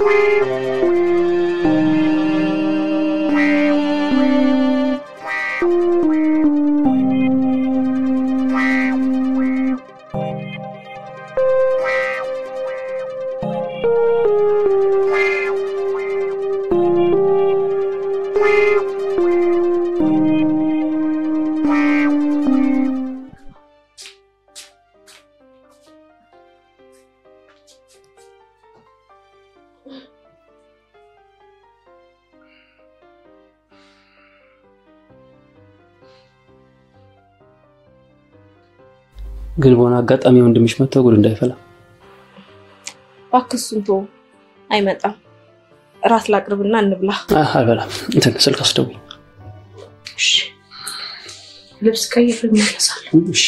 ግን በሆነ አጋጣሚ ወንድምሽ መጥተው ጉድ እንዳይፈላ እባክህ እሱን ተወው፣ አይመጣም። እራት ላቅርብና እንብላ። አህ፣ አልበላም። እንትን ስልክ አስደውይ። እሺ፣ ልብስ ቀይር እመለሳለሁ። እሺ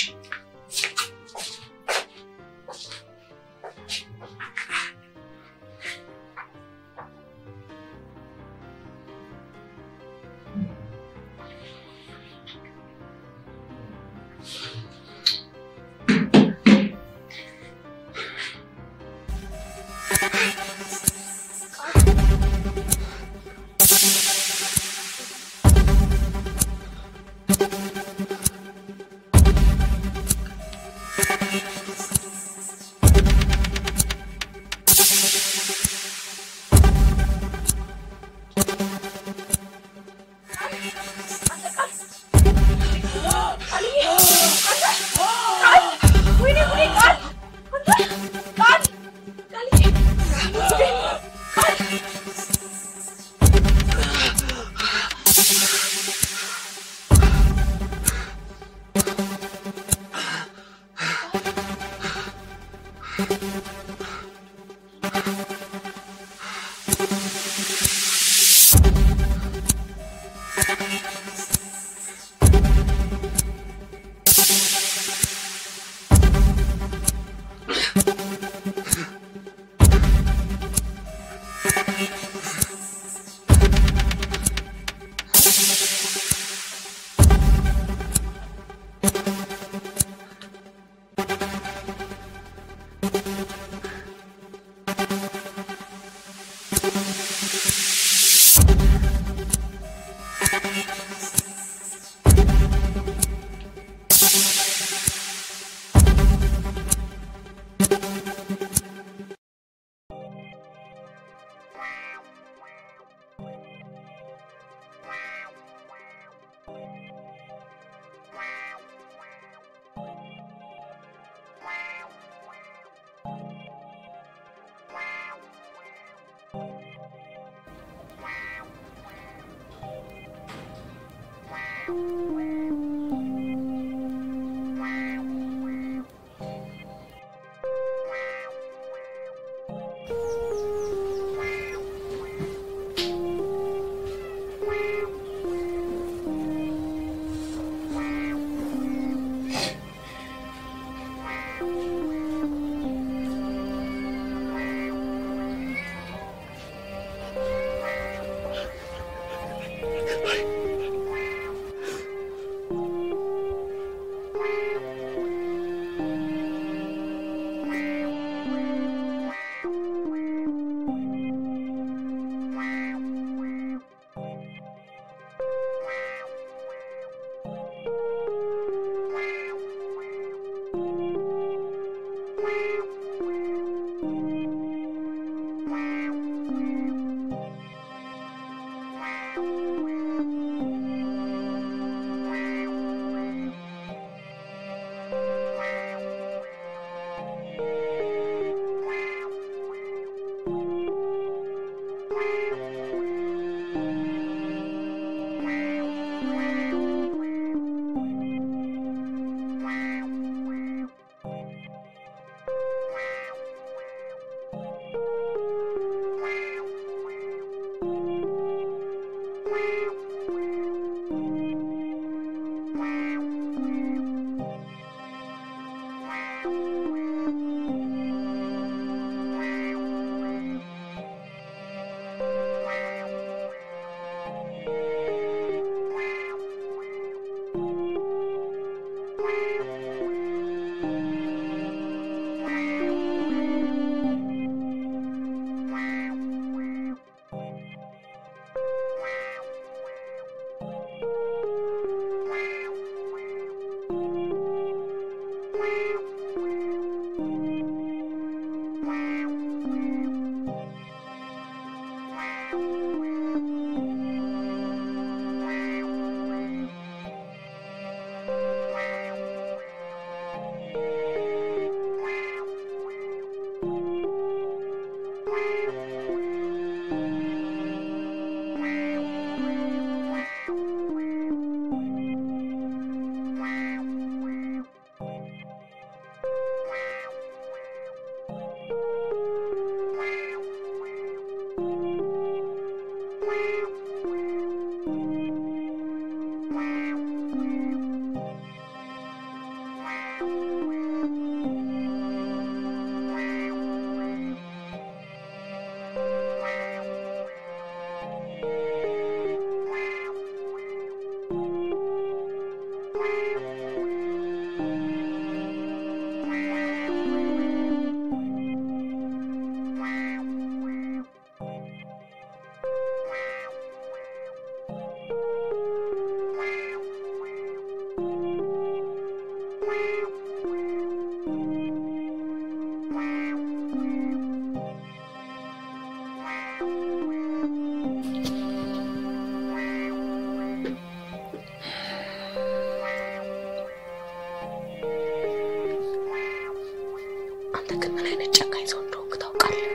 አንተ ግን ምን አይነት ጨካኝ ሰው እንደሆንክ ታውቃለህ?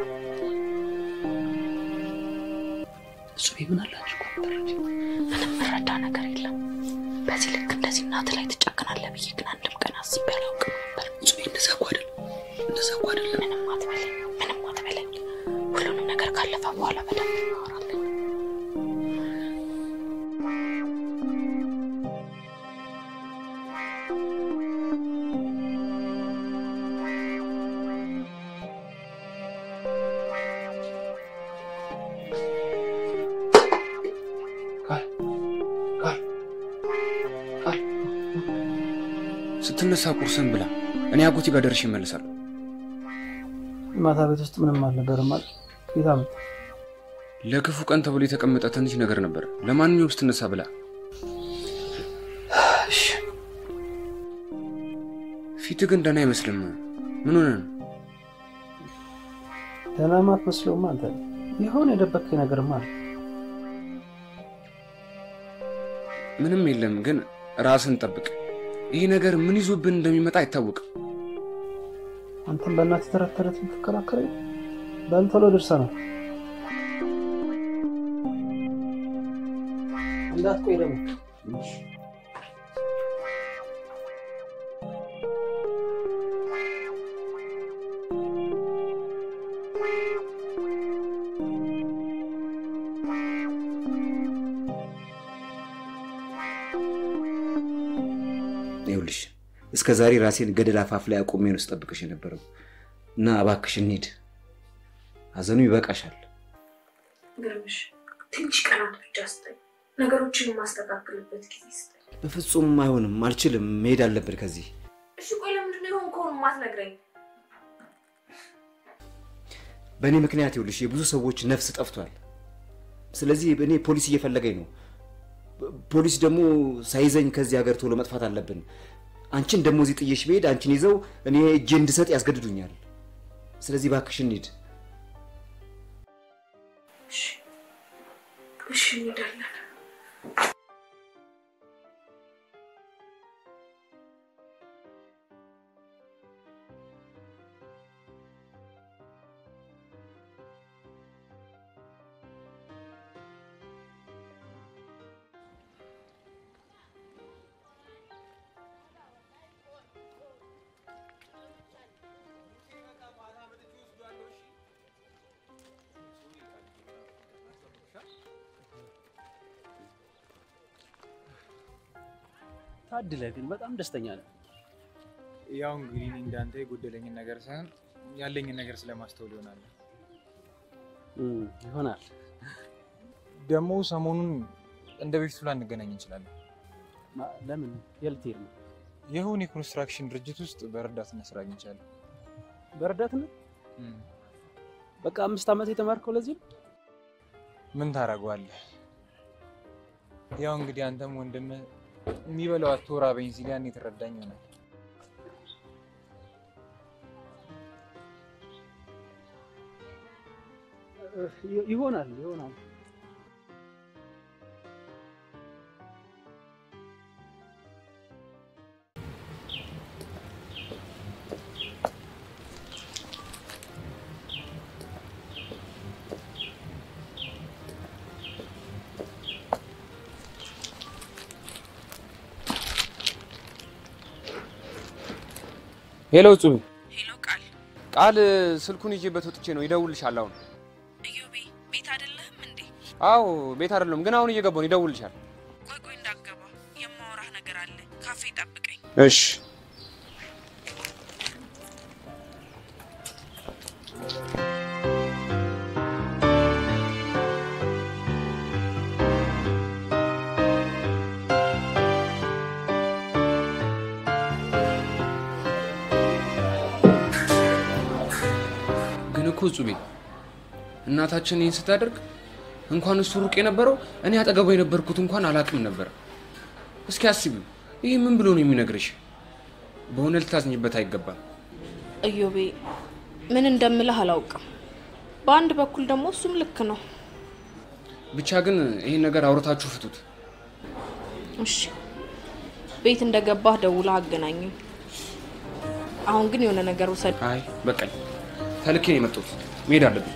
እጹቤ ምን አላችሁ እኮ ነበረች። ምንም መረዳ ነገር የለም። በዚህ ልክ እንደዚህ እናትህ ላይ ትጨክናለህ ብዬ ግን አንድም ቀን አስቤ አላውቅም ነበር። እጹቤ እንደዛ እኮ አይደለም፣ እንደዛ እኮ አይደለም። ምንም አትበለኝ፣ ምንም አትበለኝ። ሁሉንም ነገር ካለፈ በኋላ በደንብ እናወራለን። ስትነሳ ቁርስን ብላ። እኔ አጎቴ ጋር ደርሼ እመለሳለሁ። ማታ ቤት ውስጥ ምንም አልነበረም ማለት ጌታ መጣ። ለክፉ ቀን ተብሎ የተቀመጠ ትንሽ ነገር ነበር። ለማንኛውም ስትነሳ ብላ። ፊትህ ግን ደህና አይመስልም። ምን ሆነ ነው? ደህና ማትመስለውም አንተ የሆነ የደበከኝ ነገርማ አለ። ምንም የለም፣ ግን ራስን ጠብቅ። ይህ ነገር ምን ይዞብን እንደሚመጣ አይታወቅም። አንተም በእናትህ ተረት ተረት የምትከራከረኝ በል ቶሎ ደርሰናል። እንዳትቆይ ደግሞ ይኸውልሽ እስከ ዛሬ ራሴን ገደል አፋፍ ላይ አቁሜ ነው ስጠብቅሽ የነበረው እና እባክሽ እንሂድ። ሀዘኑ ይበቃሻል። ግርምሽ ትንሽ ቀናት ብቻ ስጠኝ፣ ነገሮችን የማስተካክልበት ጊዜ ስጠኝ። በፍጹም አይሆንም፣ አልችልም። መሄድ አለብን ከዚህ። እሺ ቆይ ለምንድን ነው የሆንከውን የማትነግረኝ? በእኔ ምክንያት ይኸውልሽ የብዙ ሰዎች ነፍስ ጠፍቷል። ስለዚህ እኔ ፖሊስ እየፈለገኝ ነው። ፖሊስ ደግሞ ሳይዘኝ ከዚህ ሀገር ቶሎ መጥፋት አለብን። አንቺን ደግሞ እዚህ ጥዬሽ ብሄድ አንቺን ይዘው እኔ እጄ እንድሰጥ ያስገድዱኛል። ስለዚህ እባክሽ እንሂድ። እሺ እንሄዳለን። ታድለ ግን በጣም ደስተኛ ነው። ያው እንግዲህ እኔ እንዳንተ የጎደለኝን ነገር ሳይሆን ያለኝን ነገር ስለማስተውል ይሆናል። ይሆናል። ደግሞ ሰሞኑን እንደ በፊቱ ላንገናኝ እንችላለን። ማ- ለምን የልትሄድ ነው? የሆነ የኮንስትራክሽን ድርጅት ውስጥ በረዳትነት ስራ አግኝቻለሁ። በረዳትነት በቃ አምስት ዓመት የተማርከው ለዚህ ነው? ምን ታደርገዋለህ? ያው እንግዲህ አንተም ወንድምህ የሚበላው አቶ ራበኝ ሲል ያኔ የተረዳኝ ይሆናል። ይሆናል ይሆናል። ሄሎ ጹብ ሄሎ ቃል ቃል ስልኩን ይዤበት ወጥቼ ነው ይደውልሻል አሁን እዮቤ ቤት አይደለህም እንዴ? አዎ ቤት አይደለም ግን አሁን እየገባሁ ነው ይደውልሻል ቆይ ቆይ እንዳገባ የማወራህ ነገር አለ። ካፌ ጠብቀኝ። እሺ ግን እኮ ጹቤ እናታችን ይህን ስታደርግ እንኳን እሱ ሩቅ የነበረው እኔ አጠገቡ የነበርኩት እንኳን አላቅም ነበር። እስኪ አስቢው፣ ይህ ምን ብሎ ነው የሚነግርሽ? በሆነ ልታዝኝበት አይገባም። እዮቤ ምን እንደምልህ አላውቅም። በአንድ በኩል ደግሞ እሱም ልክ ነው። ብቻ ግን ይህን ነገር አውርታችሁ ፍቱት። እሺ ቤት እንደገባህ ደውለህ አገናኙኝ። አሁን ግን የሆነ ነገር ውሰድ። አይ በቃኝ፣ ተልኬ ነው የመጣሁት። መሄድ አለብኝ።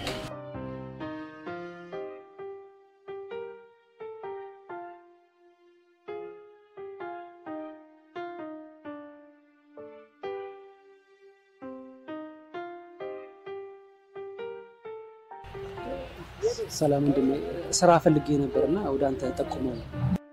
ሰላም ወንድሜ፣ ስራ ፈልጌ ነበርና ወደ አንተ ጠቁመው ነው።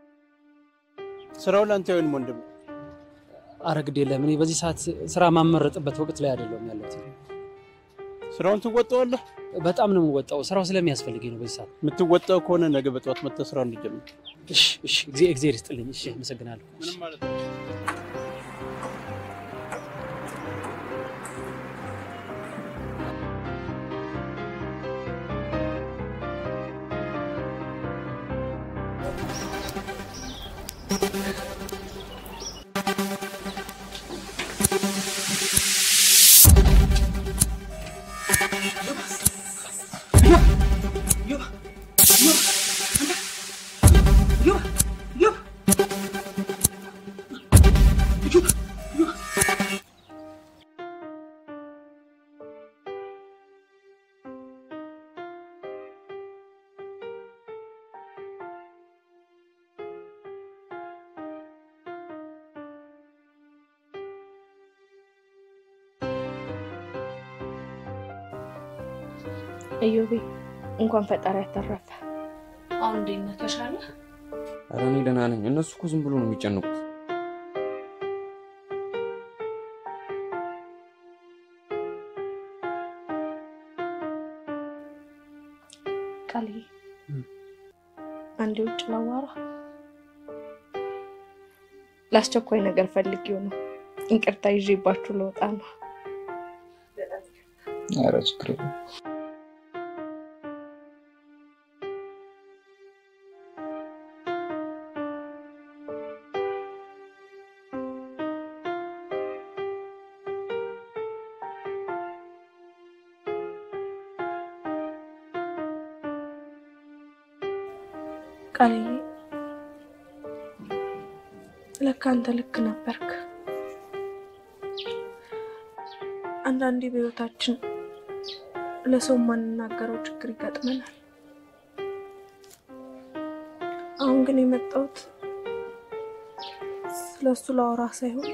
ስራው ለአንተ ይሁን ወንድም። አረ ግድ የለም እኔ በዚህ ሰዓት ስራ ማመረጥበት ወቅት ላይ አይደለሁም ያለሁት። ስራውን ትወጣዋለህ? በጣም ነው የምወጣው። ስራው ስለሚያስፈልገኝ ነው በዚህ ሰዓት። የምትወጣው ከሆነ ነገ በጠዋት መጥተህ ስራውን እንጀምር። እሺ፣ እሺ፣ እግዚአብሔር እግዚአብሔር ይስጥልኝ። እሺ፣ አመሰግናለሁ። ምንም ማለት ነው። እዮቤ እንኳን ፈጣሪ ያተረፈ። አሁን እንዴት ነህ? ተሻለ? ኧረ እኔ ደህና ነኝ። እነሱ እኮ ዝም ብሎ ነው የሚጨንቁት። ቃልዬ አንዴ ውጭ ላዋራ። ለአስቸኳይ ነገር ፈልጌው ነው። ይቅርታ ይዤባችሁ ልወጣ ነው። ኧረ ችግር የለም። ቃልዬ ለካ አንተ ልክ ነበርክ። አንዳንዴ በህይወታችን ለሰው የማንናገረው ችግር ይገጥመናል። አሁን ግን የመጣሁት ስለ እሱ ላወራ ሳይሆን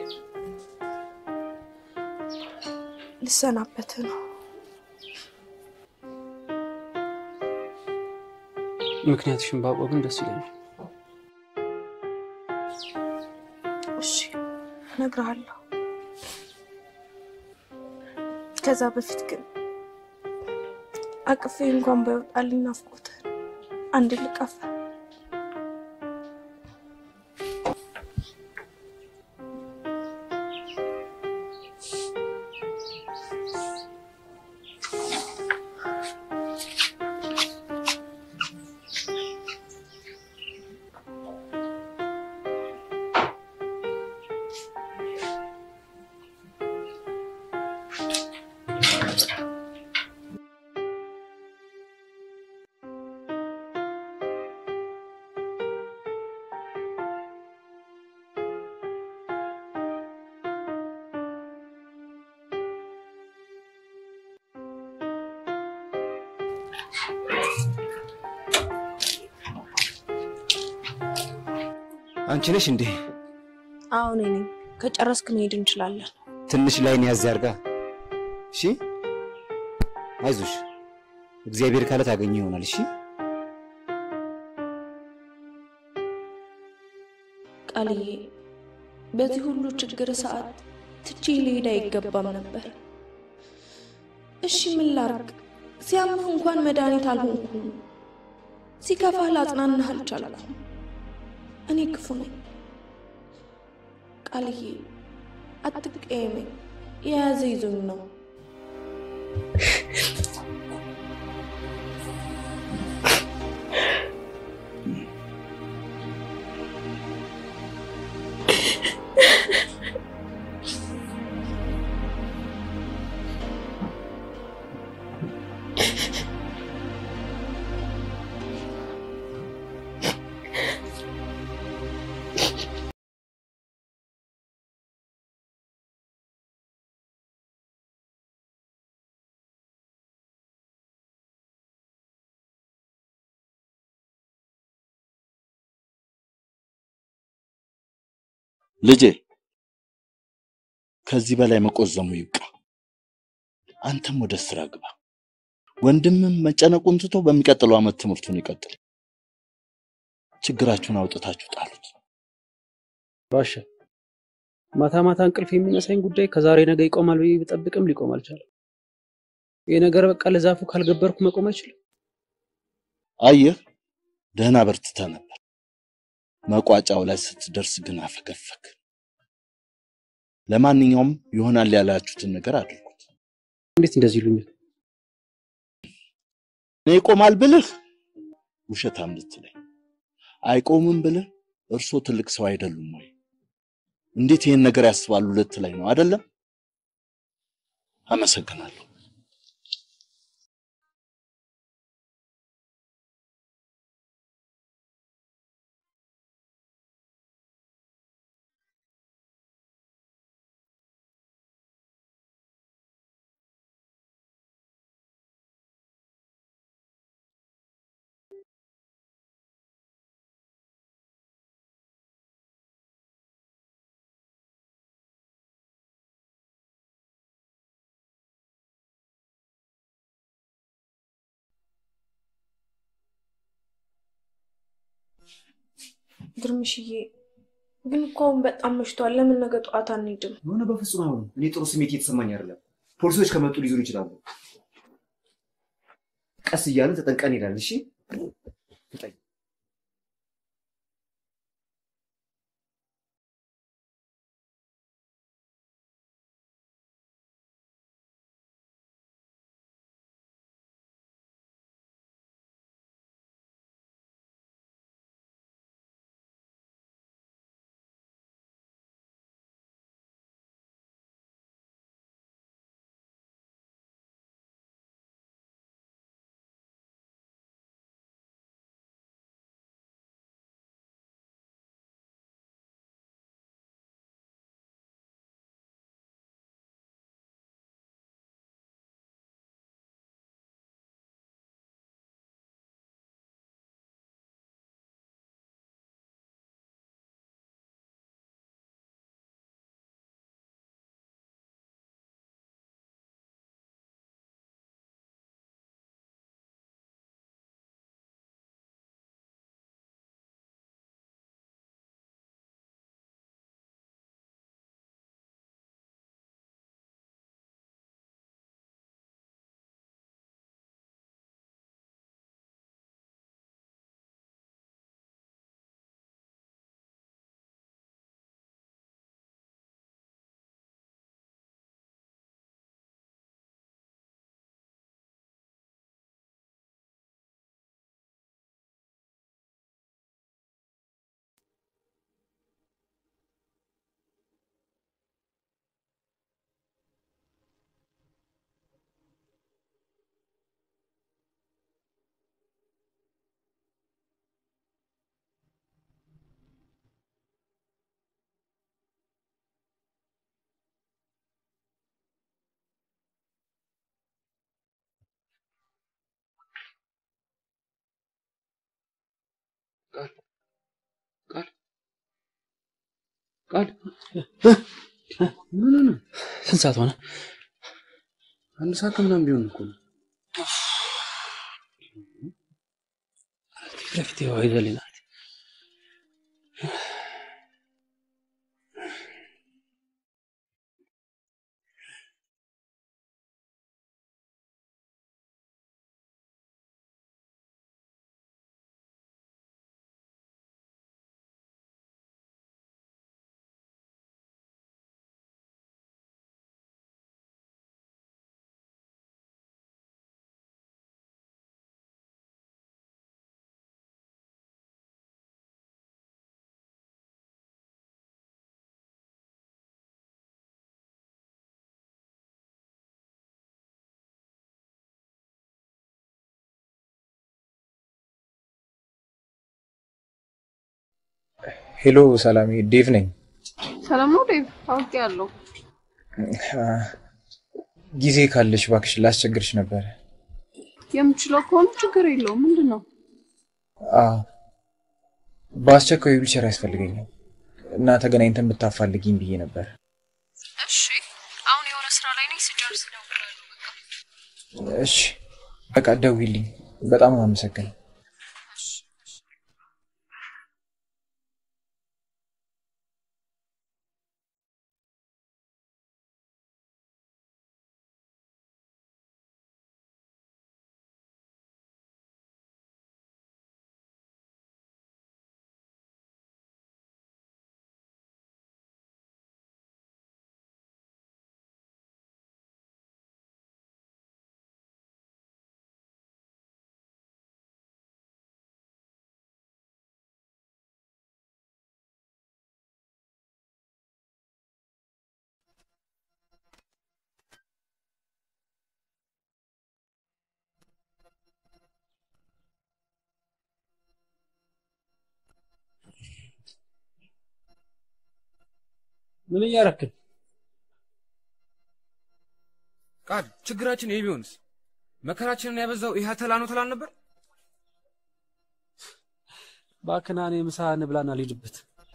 ልሰናበት ነው። ምክንያትሽን ባውቀው ግን ደስ ይለኛል። እሺ እነግርሃለሁ። ከዛ በፊት ግን አቅፌ እንኳን ባይወጣልኝ ናፍቆት አንድ ልቀፍ አንቺ ነሽ እንዴ? አሁን እኔ ከጨረስክ መሄድ እንችላለን። ትንሽ ላይን ያዝ ያርጋ። እሺ፣ አይዞሽ፣ እግዚአብሔር ካለ ታገኘ ይሆናል። እሺ፣ ቃልዬ፣ በዚህ ሁሉ ችግር ሰዓት ትቼ ልሄድ አይገባም ነበር። እሺ ምን ላርግ? ሲያምህ እንኳን መድኃኒት አልሆንኩም። ሲከፋህ ላጽናናህ አልቻልኩም። እኔ ክፉ ነኝ። ቃልዬ አትቀየመኝ። የያዘ ይዞኝ ነው። ልጄ ከዚህ በላይ መቆዘሙ ይብቃ። አንተም ወደ ስራ ግባ። ወንድምም መጨነቁን ትቶ በሚቀጥለው ዓመት ትምህርቱን ይቀጥል። ችግራችሁን አውጥታችሁ ጣሉት። ባሻ ማታ ማታ እንቅልፍ የሚነሳኝ ጉዳይ ከዛሬ ነገ ይቆማል ብዬ ብጠብቅም ሊቆም አልቻለም። ይህ ነገር በቃ ለዛፉ ካልገበርኩ መቆም አይችልም። አየህ፣ ደህና በርትተህ ነበር። መቋጫው ላይ ስትደርስ ግን አፈገፈግ። ለማንኛውም ይሆናል ያላችሁትን ነገር አድርጉት። እንዴት እንደዚህ ይሉኛል? እኔ ይቆማል ብልህ ውሸታም ልትለኝ፣ አይቆምም ብልህ እርሶ ትልቅ ሰው አይደሉም ወይ? እንዴት ይሄን ነገር ያስባሉ ልትለኝ ነው አይደለም? አመሰግናለሁ። ግርምሽዬ ግን እኮ አሁን በጣም መሽቷል። ለምን ነገ ጠዋት አንሄድም? የሆነ በፍጹም አይሆንም። እኔ ጥሩ ስሜት እየተሰማኝ አይደለም። ፖሊሶች ከመጡ ሊይዙን ይችላሉ። ቀስ እያልን ተጠንቀን ይላል። እሺ ቃል ምን ነው? ስንት ሰዓት ሆነ? አንድ ሰዓት ከምናምን ቢሆን እኮ ነው። ፊት ለፊት ይኸው ይዘልኝ ናት። ሄሎ ሰላሜ፣ ዴቭ ነኝ። ሰላም ነው ዴቭ? አውቄያለሁ። ጊዜ ካለሽ እባክሽ ላስቸግርሽ ነበረ። የምችለው ከሆነ ችግር የለውም። ምንድን ነው? አዎ፣ በአስቸኳይ ዊልቸር ያስፈልገኛል እና ተገናኝተን ብታፋልጊኝ ብዬ ነበር። እሺ፣ አሁን የሆነ ስራ ላይ ነኝ። ስጨርስ እደውላለሁ። በቃ እሺ፣ በቃ ደውይልኝ። በጣም ነው አመሰግነው። ምን እያረክ ነው? ቃል ችግራችን ይሄ ቢሆንስ? መከራችንን ያበዛው ይህ ተላ ነው ትላል ነበር። እባክህ ና፣ እኔ ምሳ እንብላና ልሂድበት።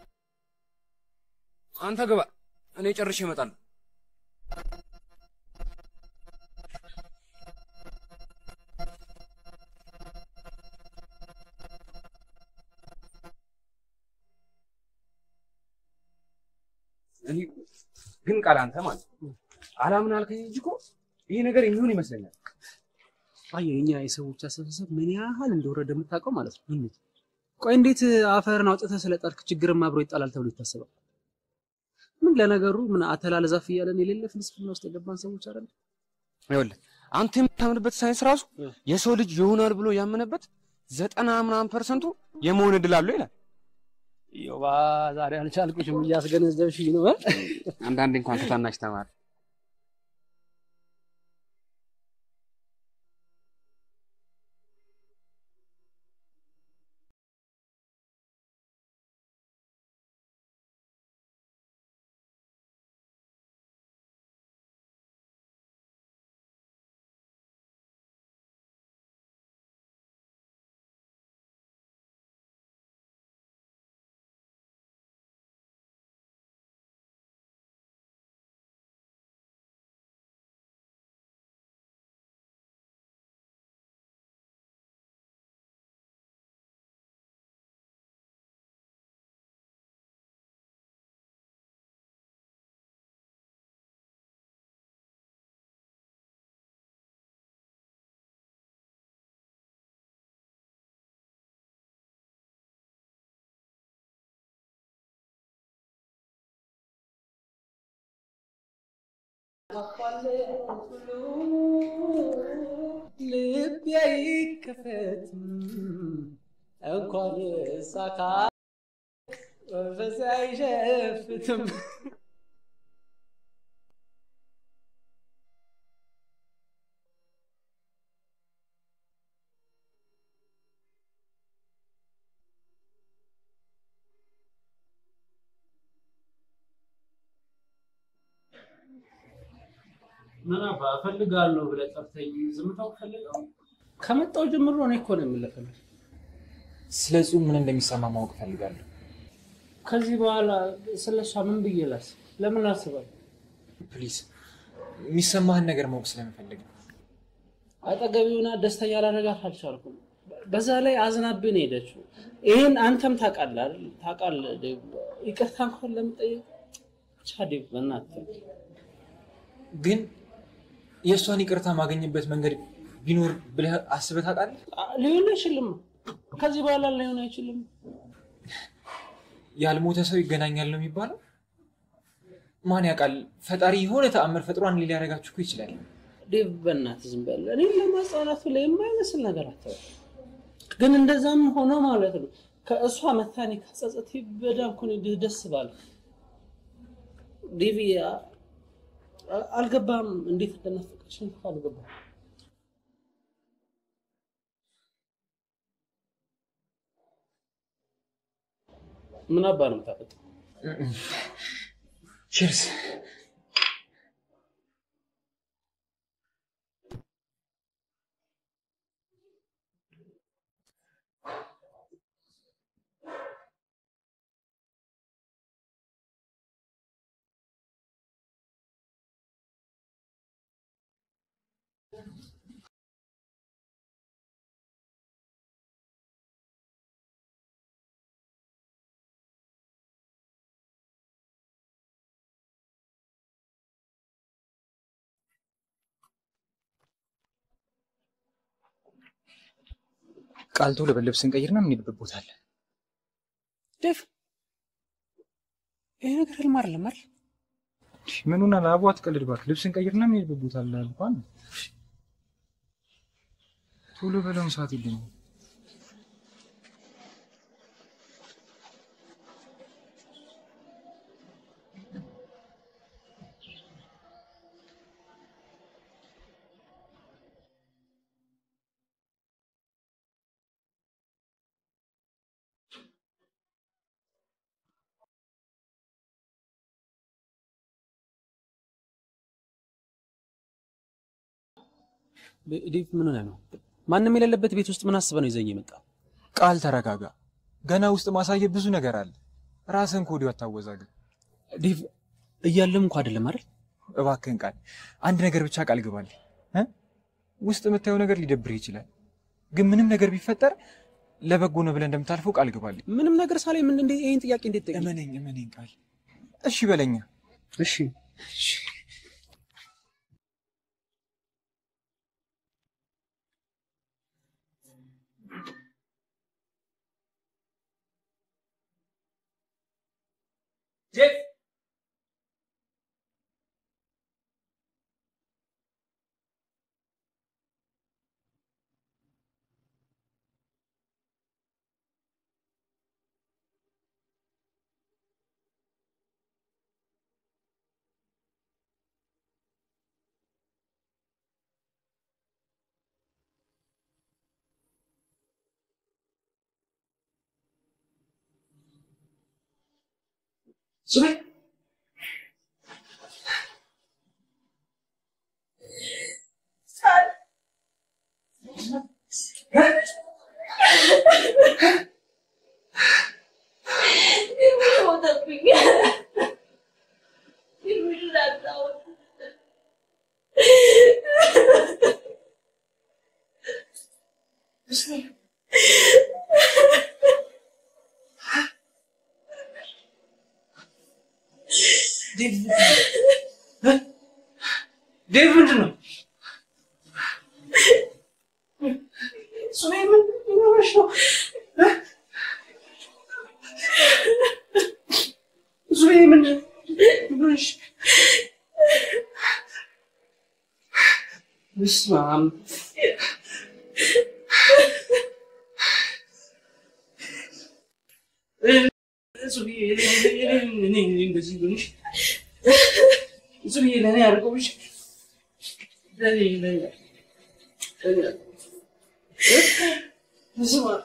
አንተ ግባ፣ እኔ ጨርሼ እመጣለሁ። እኔ ግን ቃል አንተ ማለት ነው አላምን አልከኝ እንጂ እኮ ይሄ ነገር የሚሆን ይመስለኛል። አየህ የኛ የሰዎች አስተሳሰብ ምን ያህል እንደወረደ የምታውቀው ማለት ነው። እንዴት ቆይ፣ እንዴት አፈርን አውጥተህ ስለጣልክ ችግርም አብሮ ይጣላል ተብሎ ይታሰባል? ምን ለነገሩ ምን አተላለ ዛፍ እያለን የሌለ ፍልስፍና ውስጥ የገባን ሰዎች አይደል? ይኸውልህ አንተ የምታምንበት ሳይንስ ራሱ የሰው ልጅ ይሆናል ብሎ ያመነበት ዘጠና ምናምን ፐርሰንቱ የመሆን እድል አለው ይላል። ዮባ ዛሬ አልቻልኩሽም፣ እያስገነዘብሽኝ ነው። አንዳንዴ እንኳን ከታናሽ ተማር። ልቤ ይከፈት እንኳን ሳካ መንፈስ አይሸፍትም። ምን አባ እፈልጋለሁ ብለህ ጠርተኝ ዝምታው ፈልገው ከመጣው ጀምሮ እኔ እኮ ነው የምልፈልግ። ስለ እጹብ ምን እንደሚሰማ ማወቅ እፈልጋለሁ። ከዚህ በኋላ ስለ እሷ ምን ብዬ ላስብ? ለምን አስባለሁ? ፕሊዝ፣ የሚሰማህን ነገር ማወቅ ስለምፈልግ ነው። አጠገቢውና ደስተኛ ላደርጋት አልቻልኩም። በዛ ላይ አዝናብኝ ነው ሄደችው። ይህን አንተም ታውቃለህ አይደል? ታውቃለህ ዴቭ። ይቅርታ እንኳን ለምጠየቅ ብቻ ዴቭ፣ በእናትህ ግን የእሷን ይቅርታ ማገኝበት መንገድ ቢኖር ብለህ አስበህ ታውቃለህ? ሊሆን አይችልም። ከዚህ በኋላ ሊሆን አይችልም። ያልሞተ ሰው ይገናኛል ነው የሚባለው። ማን ያውቃል? ፈጣሪ የሆነ ተአምር ፈጥሯን ሊያደርጋችሁ እኮ ይችላል። ዴቭ በእናትህ ዝም በል። እኔ ለማጽናናቱ ላይ የማይመስል ነገር አታውቅም። ግን እንደዛም ሆኖ ማለት ነው ከእሷ መታኔ ከጸጸት በዳንኩ ደስ ባለ ዴቪ አልገባም። እንዴት እንደናፈቀች አልገባም። ምን አባ ነው የምታፈጠው? ቺርስ። ቃል ቶሎ በል ልብስ እንቀይርና የምንሄድበት ቦታ አለ። ዴቭ ይሄ ነገር ህልም አይደለም አይደል? ምኑና ለአቡ አትቀልድ እባክህ። ልብስ እንቀይርና የምንሄድበት ቦታ አለ አልኳን። ቶሎ በለውን ሰዓት የለኝም። ዴቭ ምን ሆነህ ነው? ማንም የሌለበት ቤት ውስጥ ምን አስበህ ነው ይዘኝ የመጣ? ቃል ተረጋጋ። ገና ውስጥ ማሳየት ብዙ ነገር አለ። ራስን ከወዲሁ አታወዛግብ። ዴቭ እያለም እንኳ አይደለም አይደል? እባክህን ቃል፣ አንድ ነገር ብቻ ቃል ግባልኝ እ ውስጥ የምታየው ነገር ሊደብርህ ይችላል፣ ግን ምንም ነገር ቢፈጠር ለበጎ ነው ብለህ እንደምታልፈው ቃል ግባልኝ። ምንም ነገር ሳላይ ምን እንዴ ይሄን ጥያቄ እንዴት ጠይቅ? እመነኝ፣ እመነኝ ቃል። እሺ በለኛ። እሺ ሱቤ ዴቭ ምንድን ነው? ሱቤ ምን ሆነሽ ነው? ሱቤ ምንድን ምን ሆነሽ? በስመ አብ ሱቤ እኔ እንደዚህ ሆነሽ ሱቤ ለእኔ አድርገውሽ ለእኔ ለእኔ በስመ አብ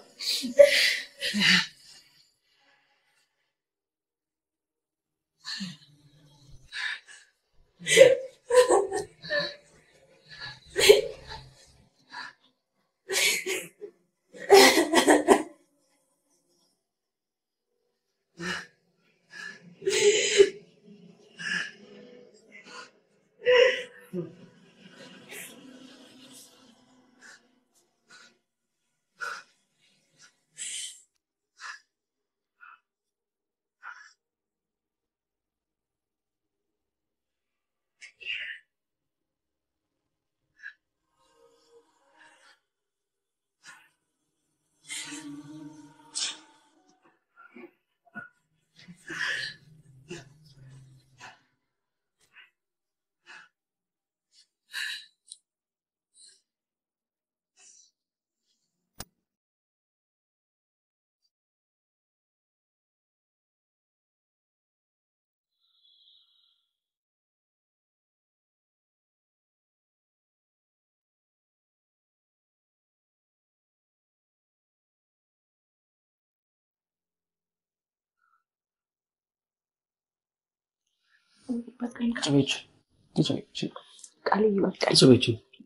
ጽቤች ቃልዬ በቃ ጽቤች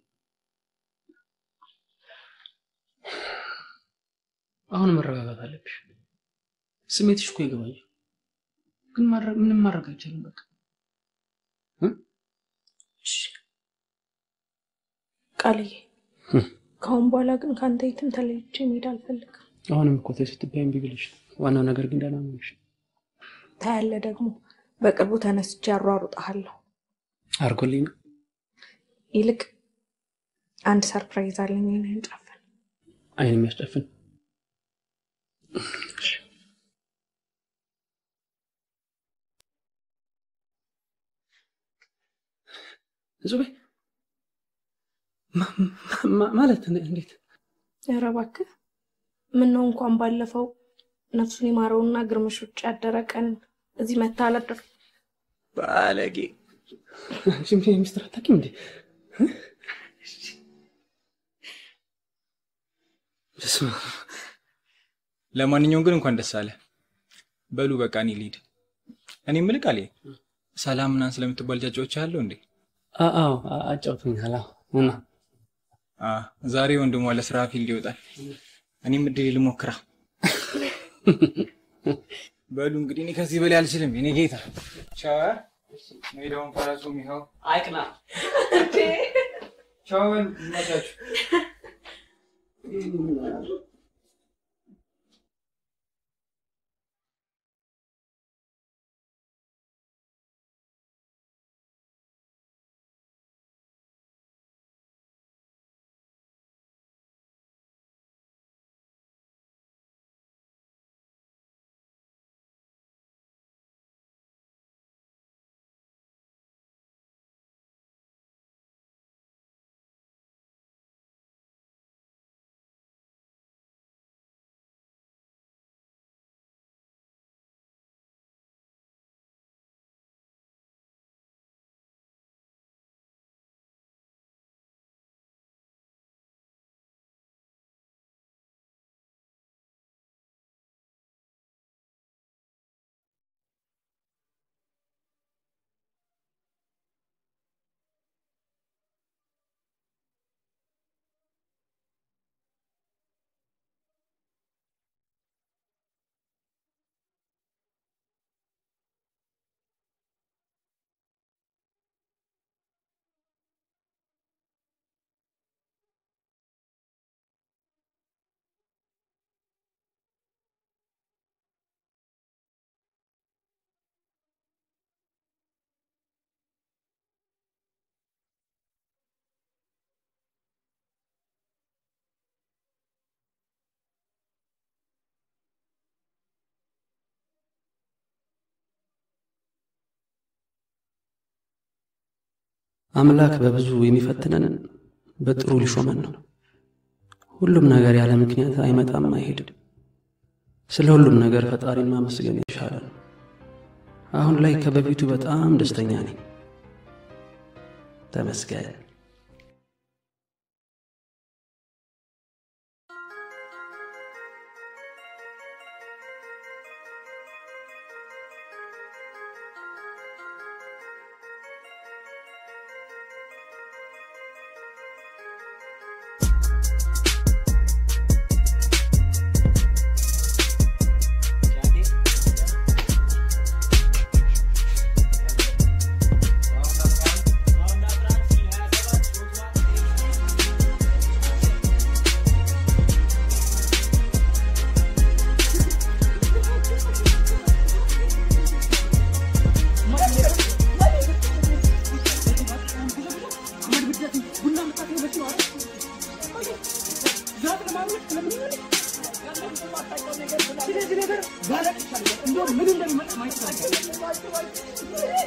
አሁን መረጋጋት አለብሽ። ስሜትሽ እኮ ይገባኛል፣ ግን ማድረግ ምንም ማድረግ አይቻልም። በቃ ቃልዬ ከአሁን በኋላ ግን ከአንተ የትም ተለይቼ መሄድ አልፈልግም። አሁንም እኮ ተይ ስትባይ እምቢ ብለሽ ነው። ዋናው ነገር ግን ደህና መሆንሽ። ታያለህ ደግሞ በቅርቡ ተነስቼ አሯሩጥሃለሁ። አድርጎልኝ ነው ይልቅ አንድ ሰርፕራይዝ አለኝ። ይህንን ጨፍን አይን የሚያስጨፍን ዙቤ ማለት እንዴት? ኧረ እባክህ ምነው እንኳን ባለፈው ነፍሱን ይማረውና ግርምሽ ውጭ ያደረ ቀን እዚህ መታ አላደር ባለጌ ሽምሴ ሚስትር አታውቂም እንዴ? በስመ አብ። ለማንኛውም ግን እንኳን ደስ አለ። በሉ በቃ እኔ ልሂድ። እኔ የምልህ ቃሌ ሰላም ምናምን ስለምትባል ጫጫዎች አለው እንዴ? አዎ አጫውቶኛል። አዎ እና አ ዛሬ ወንድሟ ለስራ ፊልድ ይወጣል። እኔም እድል ልሞክራ። በሉ እንግዲህ እኔ ከዚህ በላይ አልችልም። የኔ ጌታ ቻው። ሜዳውን ፈረሱም ይኸው አይቅና። ቻው። በሉ ይመቻችሁ። አምላክ በብዙ የሚፈትነን በጥሩ ሊሾመን ነው። ሁሉም ነገር ያለ ምክንያት አይመጣም፣ አይሄድም። ስለ ሁሉም ነገር ፈጣሪን ማመስገን የተሻለ ነው። አሁን ላይ ከበፊቱ በጣም ደስተኛ ነኝ። ተመስገን። Round ባለቅሻለሁ። እንደውም ምን እንደሚመጣ ማየት ነው።